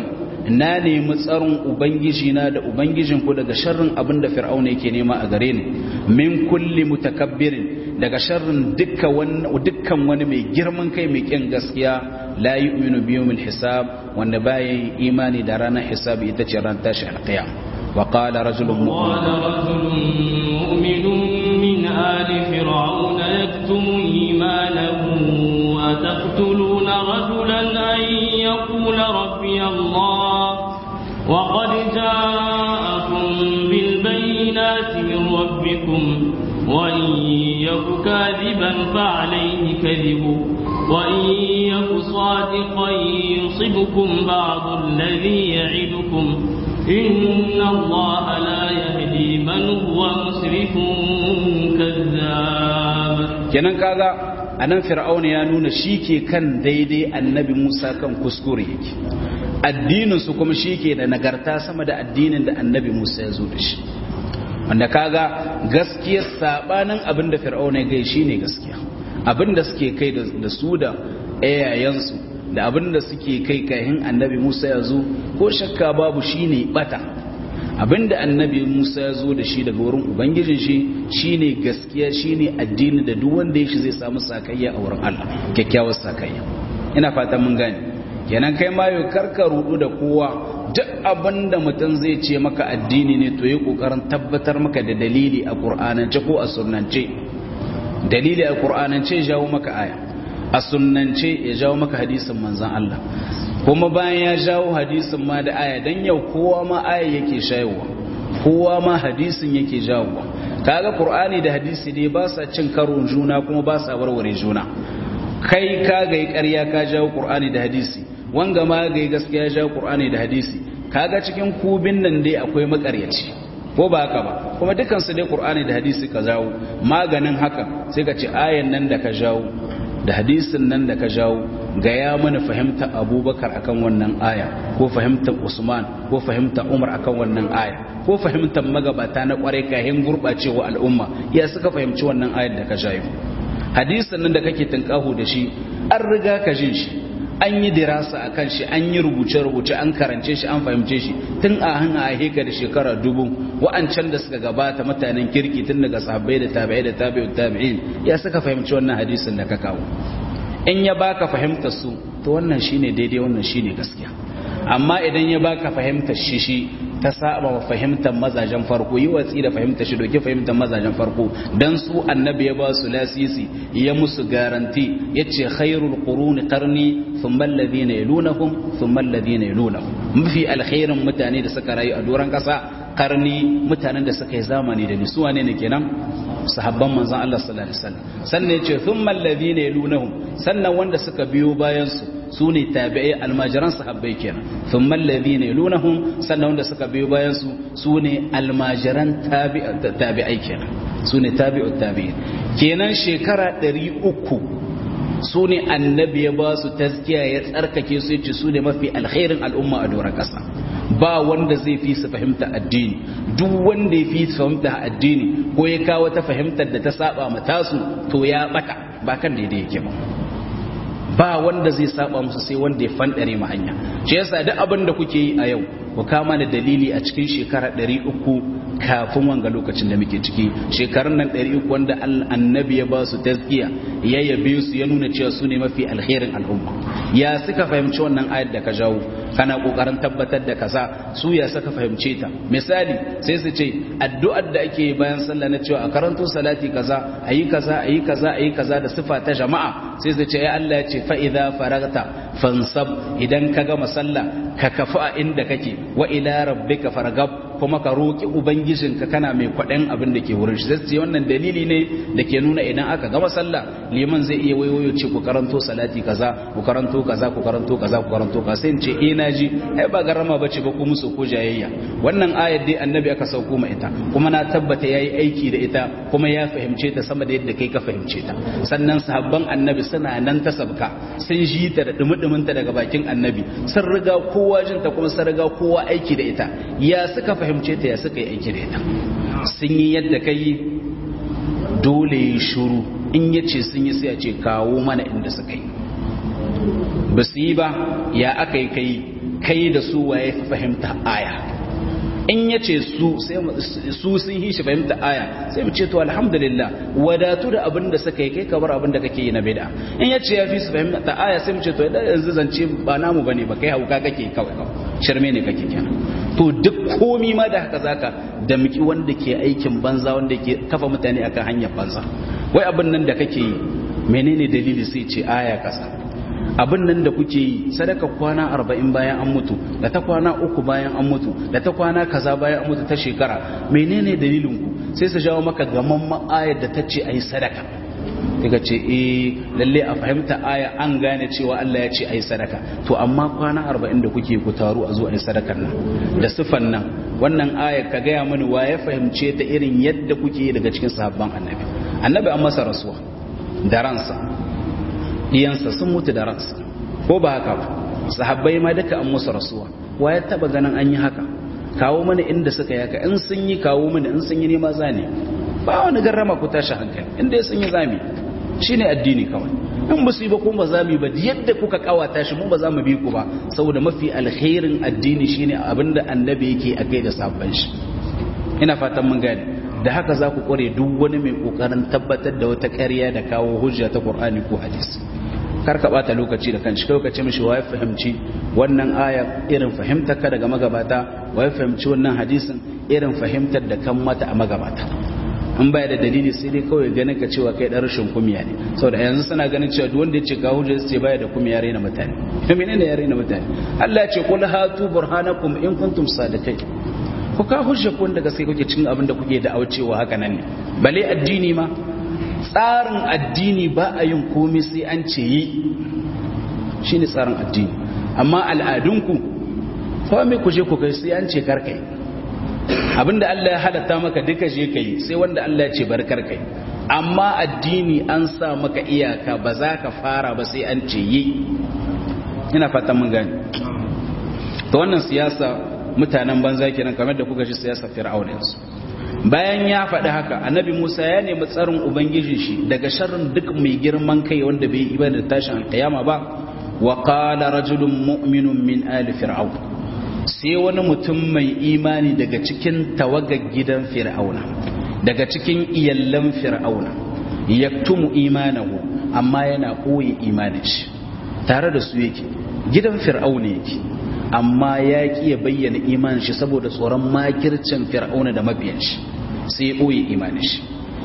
na nemi tsaron ubangiji na da ubangijin ku daga sharrin abin da fir'auna yake nema a gare ni min kulli mutakabbirin daga sharrin dukkan wani mai girman kai mai kyan gaskiya la yu'minu bi yawmil hisab wanda baya imani da ranar hisabi ita ce ran tashi alqiyam wa qala rajulun mu'minun min ali fir'aun yaktumu imanahu ataqtuluna rajulan an yaqula rabbi allah وقد جاءكم بالبينات من ربكم وإن يك كاذبا فعليه كذبه وإن يك صادقا يصبكم بعض الذي يعدكم إن الله لا يهدي من هو مسرف كذاب kenan kaga anan fir'auna ya nuna shi ke kan daidai annabi Musa kan kuskure yake addinin su kuma shi ke da nagarta sama da addinin da annabi Musa ya zo da shi wanda kaga gaskiyar sabanin abin da fir'auna ya gai shine gaskiya abin da suke kai da su da ayayansu da abin da suke kai kahin annabi Musa ya zo ko shakka babu shine bata abin da annabi Musa ya zo da shi daga wurin ubangijin shi shine gaskiya shine addini da duk wanda ya shi zai samu sakayya a wurin Allah kyakkyawar sakayya ina fatan mun gane kenan kai ma yau karka rudu da kowa duk abin da mutum zai ce maka addini ne to yi kokarin tabbatar maka da dalili a qur'anance ko a sunnance dalili a qur'anance ya jawo maka aya a sunnance ya jawo maka hadisin manzon Allah kuma bayan ya jawo hadisin ma da aya dan yau kowa ma aya yake shayowa kowa ma hadisin yake jawowa kaga qur'ani da hadisi ne ba sa cin karon juna kuma ba sa warware juna kai ka ga ƙarya ka jawo qur'ani da hadisi wanga ma ga gaskiya ya jawo qur'ani da hadisi kaga cikin kubin nan dai akwai makaryaci ko ba haka ba kuma dukan su dai qur'ani da hadisi ka jawo maganin haka sai ka ce ayan nan da ka jawo da hadisin nan da ka jawo ga ya mana fahimta abubakar akan wannan aya ko fahimtar usman ko fahimta umar akan wannan aya ko fahimtar magabata na kwarai kayan gurɓacewa al'umma ya suka fahimci wannan ayar da ka jayo hadisin nan da kake tunkaho da shi an riga ka jin shi an yi dirasa a kan shi an yi rubuce-rubuce an karance shi an fahimce shi tun a han a heka da shekara dubu wa'ancan da suka gabata mutanen kirki tun daga sahabbai da tabi'ai da tabi'ut tabi'in ya suka fahimci wannan hadisin da ka kawo in ya baka fahimtar su to wannan shine daidai wannan shine gaskiya amma idan ya baka fahimtar shi shi ta saba wa fahimtar mazajen farko yi watsi da fahimtar shi doke fahimtar mazajen farko dan su annabi ya ba su lasisi ya musu garanti yace khairul quruni qarni thumma alladhina yalunahum thumma alladhina yalunahum mafi alkhairin mutane da suka rayu a doran kasa karni mutanen da suka yi zamani da ni su wane ne kenan sahabban manzon Allah sallallahu alaihi wasallam sannan yace thumma alladhina yalunahum sannan wanda suka biyo bayan su su ne tabi'ai almajiran sahabbai kenan thumma alladhina yalunahum sannan wanda suka biyo bayan su su ne almajiran tabi'ai kenan su ne tabi'ut tabi'in kenan shekara 300 su ne annabi ya ba su taskiya ya tsarkake su yace su ne mafi alkhairin al'umma a doron ƙasa ba wanda zai fi su fahimta addini duk wanda ya fi su fahimta addini ko ya kawo ta fahimtar da ta saba ma tasu to ya bata ba kan daidai yake ba ba wanda zai saba musu sai wanda ya fandare mu hanya shi yasa duk abin da kuke yi a yau ku kama da dalili a cikin shekara 300 kafin wanga lokacin da muke ciki shekarun nan 300 wanda annabi ya ba su tazkiya ya yabe su ya nuna cewa su ne mafi alherin al'umma ya suka fahimci wannan ayat da ka jawo kana kokarin tabbatar da kaza su ya saka fahimce ta misali sai su ce addu'ar da ake bayan sallah na cewa a karanto salati kaza ayi kaza ayi kaza ayi kaza da sifa ta jama'a sai su ce ai Allah ya ce fa idza faragta fansab idan ka gama sallah ka kafa a inda kake wa ila rabbika fargab kuma ka roki ubangijinka kana mai kwaɗan abin da ke wurin shi sai wannan dalili ne da ke nuna idan aka gama sallah liman zai iya wayoyo ce ku karanto salati kaza ku karanto kaza ku karanto kaza ku karanto kaza sai in ce eh naji ai ba garama bace ba ku musu ko jayayya wannan ayar dai annabi aka sauko ma ita kuma na tabbata yayi aiki da ita kuma ya fahimce ta sama da yadda kai ka fahimce ta sannan sahabban annabi suna nan ta sabka sun ji ta da dumudumin ta daga bakin annabi sun riga kowa jin ta kuma sun riga kowa aiki da ita ya suka fahimce ta ya suka yi aiki da ita sun yi yadda kai dole ya shuru in ya ce sun yi sai a ce kawo mana inda suka yi ba su yi ba ya aka yi kai kai da su waye fahimta aya in ya ce su sun yi shi fahimta aya sai mu ce to alhamdulillah wadatu da abin da suka yi kai kamar abin da kake yi na bid'a in ya ce ya fi su fahimta aya sai mu ce to yanzu zance ba namu bane ba kai hauka kake kawai kawai shirme ne kake kenan to duk komi ma da haka zaka da miki wanda ke aikin banza wanda ke kafa mutane akan hanyar banza wai abin nan da kake yi menene dalili sai ce aya kasa abin nan da kuke yi sadaka kwana arba'in bayan an mutu da ta kwana uku bayan an mutu da ta kwana kaza bayan an mutu ta shekara menene dalilin ku sai su jawo maka gaman ayar da ta ce a yi sadaka daga ce eh lalle a fahimta aya an gane cewa Allah ya ce a yi sadaka to amma kwana arba'in da kuke ku taru a zo a yi sadakar nan da sifan nan wannan aya ka gaya mani wa ya fahimce ta irin yadda kuke daga cikin sahabban annabi annabi an masa rasuwa da ransa iyansa sun mutu da ransa ko ba haka ba sahabbai ma duka an musu rasuwa wa ya taba ganin an yi haka kawo mana inda suka yi haka in sun yi kawo mana in sun yi nema zane ba wani garrama ku tashi hankali inda sun yi zami shine addini kawai in ba su yi ba kuma ba za mu yi ba yadda kuka kawata shi mu ba za mu bi ku ba saboda mafi alkhairin addini shine abinda annabi yake akai da sabban shi ina fatan mun gane da haka za ku kware duk wani mai kokarin tabbatar da wata ƙarya da kawo hujja ta Qur'ani ko hadisi kar ka bata lokaci da kanshi kai ka ce mishi wai fahimci wannan aya irin fahimtar ka daga magabata wai fahimci wannan hadisin irin fahimtar da kan mata a magabata in baya da dalili sai dai kawai ganin ka cewa kai dan rashin kumiya ne saboda yanzu suna ganin cewa duk wanda ya ce ga hujja sai baya da kumiya rena mutane to menene ya rena mutane Allah ya ce qul hatu burhanakum in kuntum sadiqin ku ka hujja kun da gaske kuke cikin abin da kuke da aucewa haka nan ne bale addini ma tsarin addini ba a yin komai sai an ce yi shine tsarin addini amma al'adunku komai ku je ku kai sai an ce karkai abinda Allah ya halatta maka duka je kai sai wanda Allah ya ce bar karkai amma addini an sa maka iyaka ba za ka fara ba sai an ce yi ina fatan mun gani to wannan siyasa mutanen banza kenan kamar da kuka ji siyasa fir'auna yanzu bayan ya faɗi haka annabi Musa ya nemi tsarin ubangiji shi daga sharrin duk mai girman kai wanda bai yi da tashin alkiyama ba wa qala rajulun mu'minun min ali fir'aun sai wani mutum mai imani daga cikin tawagar gidan fir'auna daga cikin iyallan fir'auna yaktumu imanahu amma yana koyi imanin shi tare da su yake gidan fir'auna yake amma ya ki ya bayyana imanin shi saboda tsoron makircin fir'auna da mabiyan shi sai ya ɓoye imanin shi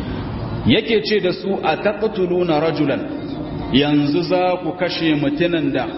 yake ce da su a taqtuluna rajulan yanzu za ku kashe mutunan da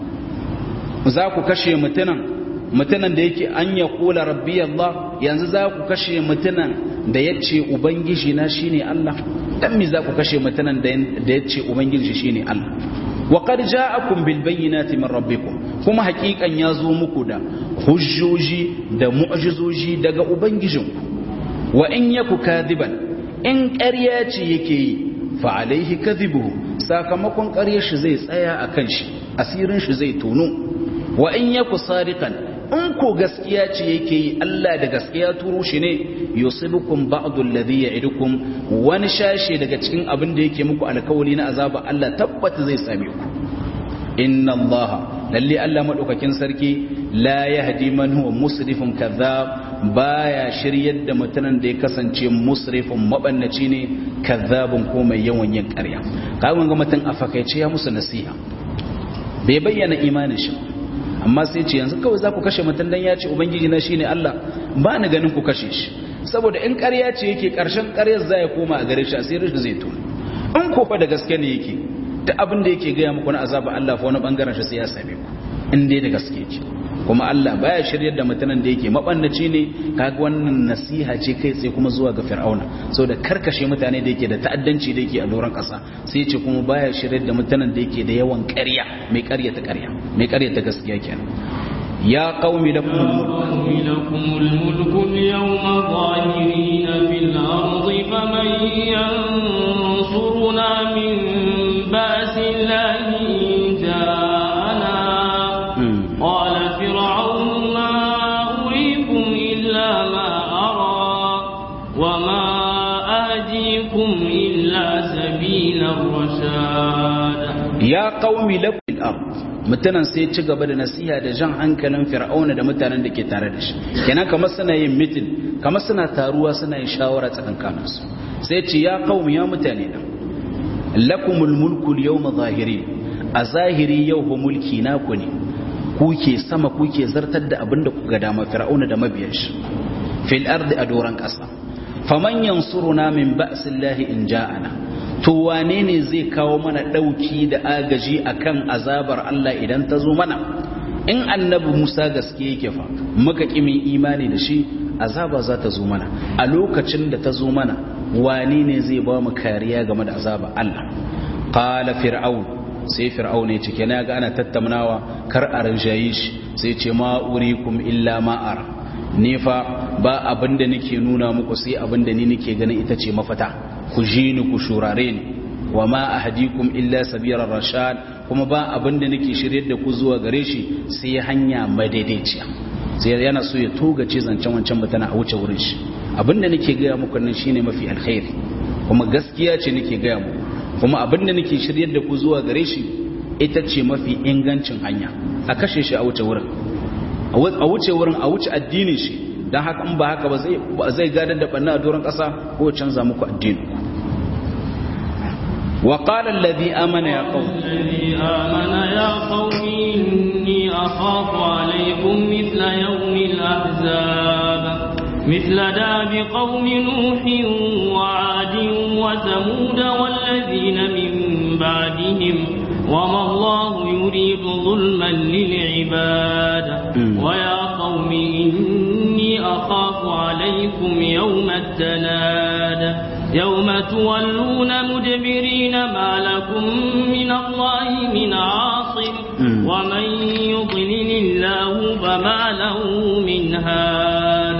za ku kashe mutunan mutunan da yake an ya kula rabbi Allah yanzu za ku kashe mutunan da ya ce ubangiji na shine Allah dan me za ku kashe mutunan da ya ce ubangiji shine Allah wa qad ja'akum bil bayyinati min rabbikum kuma hakikan ya zo muku da hujjoji da mu'jizoji daga ubangijinku wa in yaku kadiban in ƙarya ce yake yi fa alaihi kadhibuhu sakamakon ƙaryar shi zai tsaya akan shi asirin shi zai tono wa in yaku sadiqan in ko gaskiya ce yake yi Allah da gaskiya turo shi ne yusibukum ba'du alladhi ya'idukum wani shashi daga cikin abin da yake muku alkawari na azaba Allah tabbata zai same ku inna Allah lalle Allah madaukakin sarki la yahdi man huwa musrifun kadhab baya shiryar da mutanen da ya kasance musrifun mabannaci ne kadhabun ko mai yawan yin ƙarya kawai ga mutum a fakaice ya musu nasiha bai bayyana imanin shi amma sai ce yanzu kawai za ku kashe mutum dan ya ce ubangiji na shine Allah ba ni ganin ku kashe shi saboda in ƙarya ce yake ƙarshen ƙaryar za ya koma a gare shi asirin shi zai to in ko fa da gaske ne yake da abin da yake gaya muku na azaba Allah fa wani bangaren shi sai ya same ku in dai da gaske yake kuma Allah baya shiryar da mutanen da yake mabannaci ne kaga wannan nasiha ce kai tsaye kuma zuwa ga Fir'auna saboda karkashe mutane da yake da ta'addanci da yake a doron ƙasa sai ce kuma baya shiryar da mutanen da yake da yawan ƙarya mai ƙarya ta ƙarya mai ƙarya ta gaskiya kenan ya qaumi lakum lakum al-mulku al-yawma zahirina fil ardi faman yansuruna min ba'sillahi ja'ana قال فرعون ما أريكم إلا ما أرى وما أهديكم إلا سبيل الرشاد ya qaumi lakum ard mutanen sai ci gaba da nasiha da jan hankalin fir'auna da mutanen da ke tare da shi kenan kamar suna yin mitin kamar suna taruwa suna yin shawara tsakankanin su sai ce ya qaumi ya mutane da lakumul mulku al-yawma zahirin a zahiri yau ba mulki naku ne kuke sama kuke zartar da abin da kuka dama fir'auna da mabiyan shi fil ardi a doran ƙasa faman yansuruna min ba'sillahi in ja'ana to wane ne zai kawo mana dauki da agaji akan azabar Allah idan ta zo mana in annabi Musa gaske yake fa muka kimin imani da shi azaba za ta zo mana a lokacin da ta zo mana wane ne zai ba mu kariya game da azaba Allah qala fir'aun sai fir'aun ya ce kenan ga ana tattaunawa kar a rinjaye shi sai ce ma urikum illa ma ara ni fa ba abinda nake nuna muku sai abinda ni nake ganin ita ce mafata ku ji ni ku shurare ni wa ma ahdikum illa sabirar rashad kuma ba abinda nake shiryar da ku zuwa gare shi sai hanya madaidaiciya sai yana so ya togace zancen wancan mutana a wuce wurin shi abinda nake gaya muku nan shine mafi alkhairi kuma gaskiya ce nake gaya muku kuma abinda nake shiryar da ku zuwa gare shi ita ce mafi ingancin hanya a kashe shi a wuce wurin a wuce wurin a wuce addinin shi don haka in ba haka ba zai gadar da banna a doron ƙasa ko canza muku addini وقال الذي آمن يا قوم الذي آمن يا قوم إني أخاف عليكم مثل يوم الأحزاب مثل داب قوم نوح وعاد وثمود والذين من بعدهم وما الله يريد ظلما للعباد ويا قوم إني أخاف عليكم يوم التناد يوم تولون مدبرين ما لكم من الله من عاصم ومن يضلل الله فما له من هاد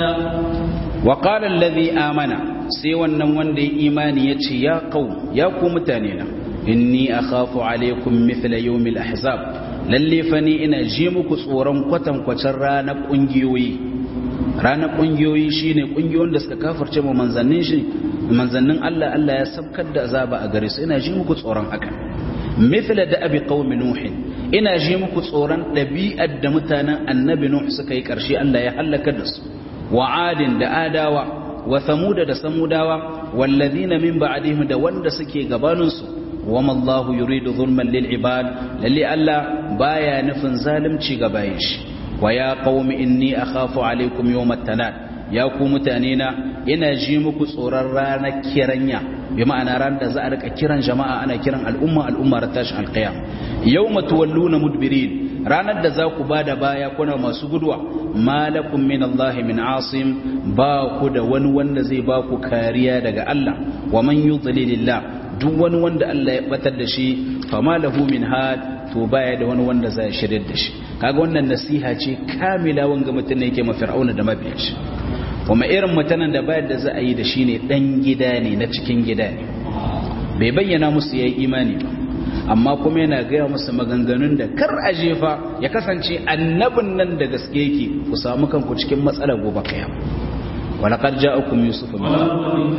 وقال الذي آمن سوى النوان دي إيماني يتشي يا قوم يا قوم تانينا إني أخاف عليكم مثل يوم الأحزاب lalle fa ni ina ji muku tsoron kwatan kwacin ranar ƙungiyoyi ranar ƙungiyoyi shine ƙungiyoyin da suka kafarce mu manzannin shi manzannin Allah Allah ya sabkar da azaba a gare su ina ji muku tsoron haka mithla da abi qaumi nuh ina ji muku tsoron ɗabi'ar da mutanen annabi nuh suka yi ƙarshe Allah ya halaka da su wa adin da adawa wa samuda da samudawa wallazina min ba'dihim da wanda suke gabanin su wama Allahu yuridu zulman lil ibad lalle Allah baya nufin zalunci ga bayin shi wa ya qaumi inni akhafu alaikum yawmat tanad ya ku mutane na ina ji muku tsoron ranar kiranya bi ma'ana ran da za a rika kiran jama'a ana kiran al'umma al'umma ran tashin alqiyam yawma tuwalluna mudbirin ranar da za ku bada baya kuna masu gudwa malakum min Allah min asim ba ku da wani wanda zai ba ku kariya daga Allah wa man yudlilillah duk wani wanda Allah ya batar da shi fama lahu min had to baya da wani wanda zai shirye da shi kaga wannan nasiha ce kamila wanga mutum ne yake ma fir'auna da mabiyan shi kuma irin mutanen da bayar da za a yi da shi ne dan gida ne na cikin gida ne bai bayyana musu yayi imani ba amma kuma yana gaya musu maganganun da kar a jefa ya kasance annabin nan da gaske yake ku samu kanku cikin matsalar gobe kiyama ولقد جاءكم يوسف من ولقد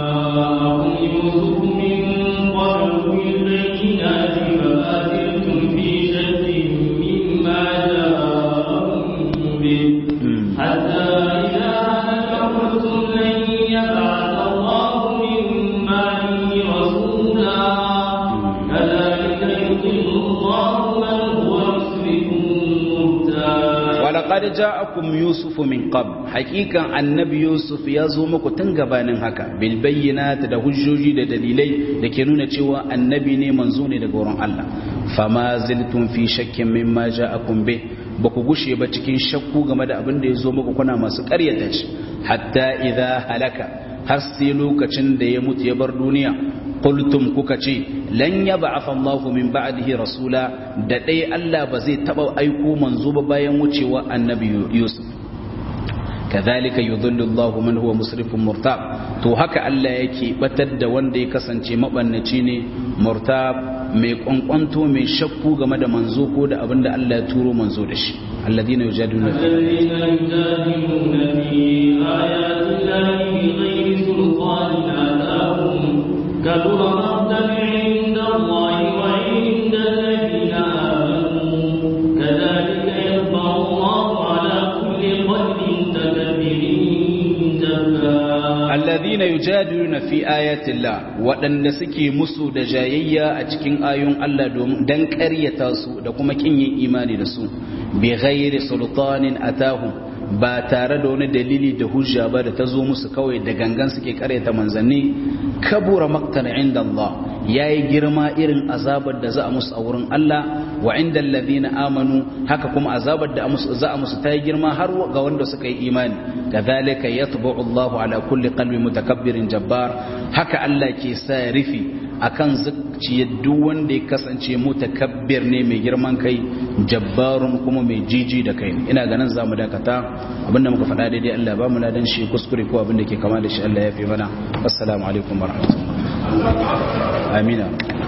جاءكم يوسف من قبل بالبينات فما زلتم في شك مما جاءكم به حتى إذا هلك قلتم لن يبعث الله من بعده رسولا كذلك يضل الله من هو مسرف مبتاد ولقد جاءكم يوسف من قبل حقيقة النبي يوسف يزو muku tun gabanin haka bil bayyinat da hujjoji da dalilai da ke nuna cewa annabi ne manzo ne daga wurin Allah fama ziltum fi shakkin mimma ja'akum bih ba ku gushe ba cikin shakku game da abin da ya zo muku kuna masu ƙaryata shi hatta idza halaka har sai lokacin da ya mutu ya bar duniya qultum kuka ce lan yab'ath Allahu min ba'dihi rasula da dai Allah ba zai taba aiko manzo ba bayan wucewa annabi Yusuf kadhalika yudhillu Allahu man huwa musrifun murtab to haka Allah yake batar da wanda ya kasance mabannaci ne murtab mai kwankwanto mai shakku game da manzo ko da abinda Allah ya turo manzo da shi alladhina yujadiluna fi الذين يجادلون في آيات الله بغير سلطان آتاهم كبر مقتا عند الله وعند walladhina yujadiluna fi ayatillah waɗanda suke musu da jayayya a cikin ayoyin Allah domin dan ƙaryata su da kuma kin yin imani da su bi ghairi sultanin atahum ba tare da wani dalili da hujja ba da ta zo musu kawai da gangan suke ƙaryata manzanni kabura maktan inda Allah yayi girma irin azabar da za a musu a wurin Allah wa inda alladhina amanu haka kuma azabar da za a musu ta yi girma har ga wanda suka yi imani kadhalika yatba'u Allah ala kulli qalbi mutakabbirin jabbar haka Allah ke sa rufi akan zuciyar duk wanda ya kasance mutakabbir ne mai girman kai jabbarun kuma mai jiji da kai ina ganin zamu dakata abinda muka faɗa daidai Allah ba mu ladan shi kuskure ko abinda ke kama da shi Allah ya fi mana assalamu alaikum warahmatullahi amina